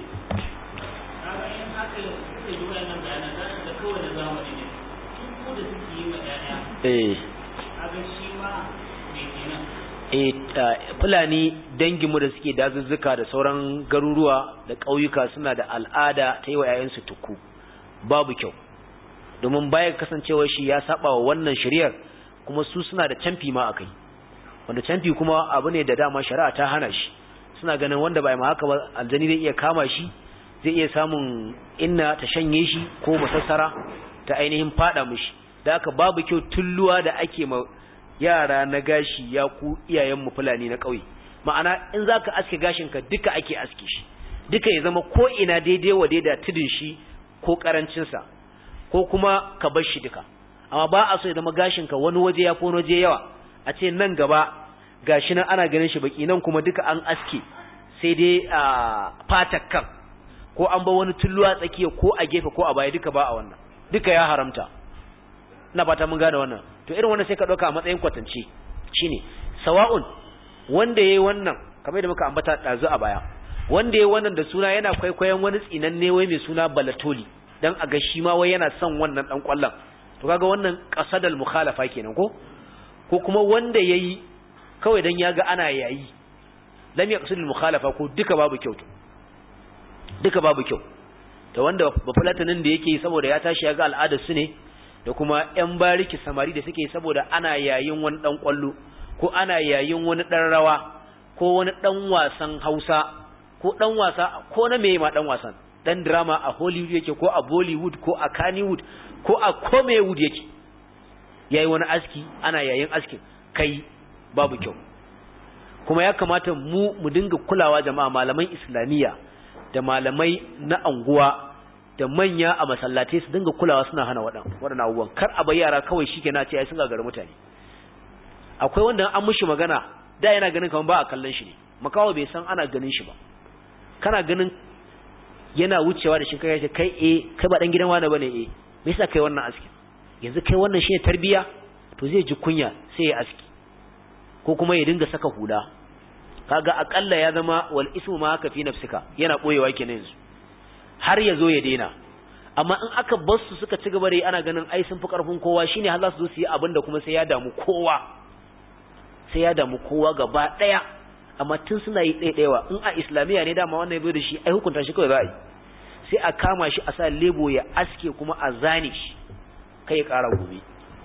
eh fulani danginmu da suke dazuzzuka da sauran garuruwa da ƙauyuka suna da al'ada ta yi wa 'ya'yansu tuku babu kyau domin bayan kasancewar shi ya saba wa wannan shari'ar kuma su suna da canfi ma akai wanda canfi kuma abu ne da dama shari'a ta hana shi suna ganin wanda bai ma haka ba aljani zai iya kama shi zai iya samun inna ta shanye shi ko masassara ta ainihin fada mishi da haka babu kyau tulluwa da ake ma yara na gashi ya ku iyayen mu fulani na ƙauye ma'ana in zaka aske gashin ka duka ake aske shi duka ya zama ko ina daidai wa daida tudun shi ko karancinsa ko kuma ka bar shi duka amma ba a so ya zama gashin ka wani waje ya fi wani waje yawa a ce nan gaba gashi nan ana ganin shi baki nan kuma duka an aske sai dai a fatar kan ko an ba wani tulluwa tsakiya ko a gefe ko a baya duka ba a wannan duka ya haramta ina fata mun gane wannan to irin wannan sai ka dauka a matsayin kwatance shine sawa'un wanda yayi wannan kamar da muka ambata dazu a baya wanda yayi wannan da suna yana kwaikwayon wani tsinanne wai mai suna balatoli dan a ga shi ma wai yana son wannan dan kwallon to kaga wannan qasadal mukhalafa kenan ko ko kuma wanda yayi kawai dan yaga ana yayi lam yaqsidul mukhalafa ko duka babu kyau to duka babu kyau to wanda bafulatanin da yake saboda ya tashi yaga al'adar su ne da kuma yan bariki samari da suke saboda ana yayin wani dan kwallo ko ana yayin wani dan rawa ko wani dan wasan Hausa ko dan wasa ko na meye ma dan wasan dan drama a Hollywood yake ko a Bollywood ko a Kannywood ko a Komewood yake yayi wani aski ana yayin askin kai babu kyau kuma ya kamata mu mu dinga kulawa jama'a malaman islamiyya da malamai na anguwa da manya a masallatai su dinga kulawa suna hana waɗan waɗannan abubuwan kar a bai yara kawai shi kenan ce ai sun gagara mutane akwai wanda an mushi magana da yana ganin kamar ba a kallon shi ne makawa bai san ana ganin shi ba kana ganin yana wucewa da shi kai ce kai eh kai ba dan gidan wani bane eh me yasa kai wannan aski yanzu kai wannan shine tarbiya to zai ji kunya sai ya aski ko kuma ya dinga saka hula kaga akalla ya zama wal ismu ma haka fi nafsika yana boyewa kenan yanzu har ya zo ya daina amma in aka bar su suka ci gaba da yi ana ganin ai sun fi karfin kowa shine har za su zo su yi abin da kuma sai ya damu kowa sai ya damu kowa gaba daya amma tun suna yi ɗaiɗaiwa in a islamiyya ne dama wannan ya da shi ai hukunta shi kawai za a yi sai a kama shi a sa lebo ya aske kuma a zane shi kai ya ƙara gobe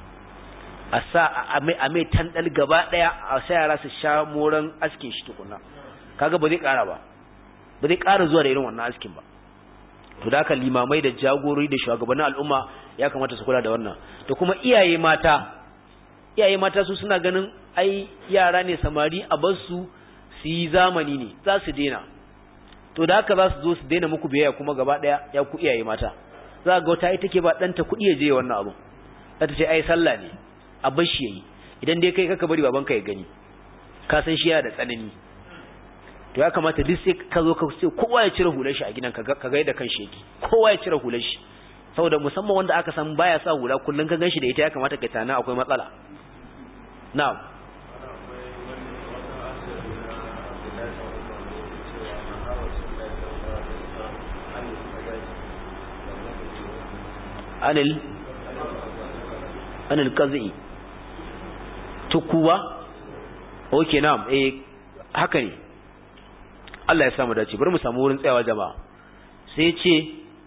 a sa a mai tandal gaba daya a sa yara su sha moran askin shi tukuna kaga ba zai kara ba ba zai kara zuwa da irin wannan askin ba to da limamai da jagorori da shugabannin al'umma ya kamata su kula da wannan to kuma iyaye mata iyaye mata su suna ganin ai yara ne samari a bar su su yi zamani ne za su daina to da haka za su zo su daina muku biyayya kuma gaba daya ya ku iyaye mata za ga wata ita ke ba ɗanta kuɗi ya je wannan abun za ta ce ai sallah ne a bar shi yayi idan dai kai kaka bari babanka ya gani ka san shi yana da tsanani to ya kamata duk sai ka zo ka ce kowa ya cire hular shi a gidan ka ga yadda kan shi yake kowa ya cire hular shi saboda musamman wanda aka san baya sa hula kullun ka ganshi da ita ya kamata ka tana akwai matsala na'am anil anil qazi tukuwa okay na'am eh haka ne Allah ya samu dace bari mu samu wurin tsayawa jama'a sai ya ce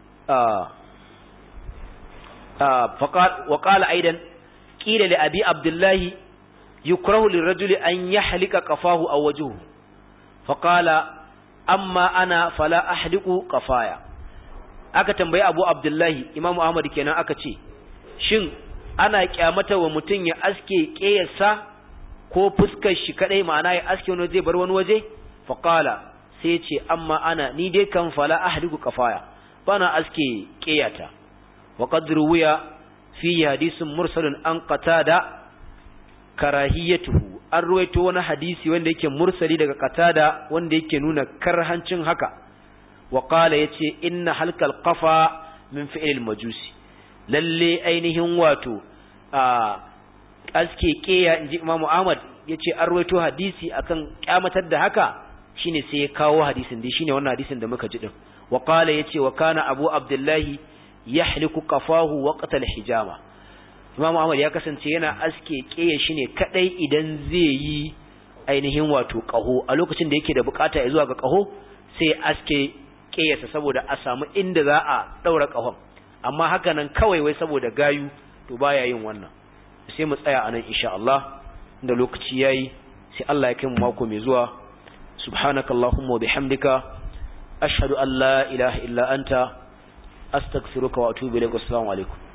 faqal wa qala aidan qila li abi abdullahi yukrahu lirajuli an yahlika qafahu aw wajhuhu faqala amma ana fala ahliqu qafaya aka tambayi abu abdullahi imamu ahmad kenan aka ce shin ana kyamata wa mutum ya aske ƙeyarsa ko fuskar shi kadai ma'ana ya aske wani waje bar wani waje faqala sai ce amma ana ni dai kan fala ahliku kafaya bana aske ƙeyata wa qad ruwiya fi hadisin mursalun an qatada karahiyatuhu an ruwaito wani hadisi wanda yake mursali daga qatada wanda yake nuna karhancin haka wa qala yace inna halkal qafa min fi'il majusi lalle ainihin wato a aske keya inji Imam Ahmad yace an rawaito hadisi akan kyamatar da haka shine sai ya kawo hadisin dai shine wannan hadisin da muka ji din wa qala yace wa kana Abu Abdullah yahliku qafahu waqta al-hijama Imam Ahmad ya kasance yana aske keya shine kadai idan zai yi ainihin wato qaho a lokacin da yake da bukata ya zuwa ga qaho sai aske keyarsa saboda a samu inda za a daura qahon amma haka nan kawai wai saboda gayu to baya yin wannan sai mu tsaya anan insha Allah da lokaci yayi sai Allah ya kai mu mako mai zuwa subhanakallahumma wa bihamdika ashhadu an la ilaha illa anta astaghfiruka wa atubu ilaik assalamu alaikum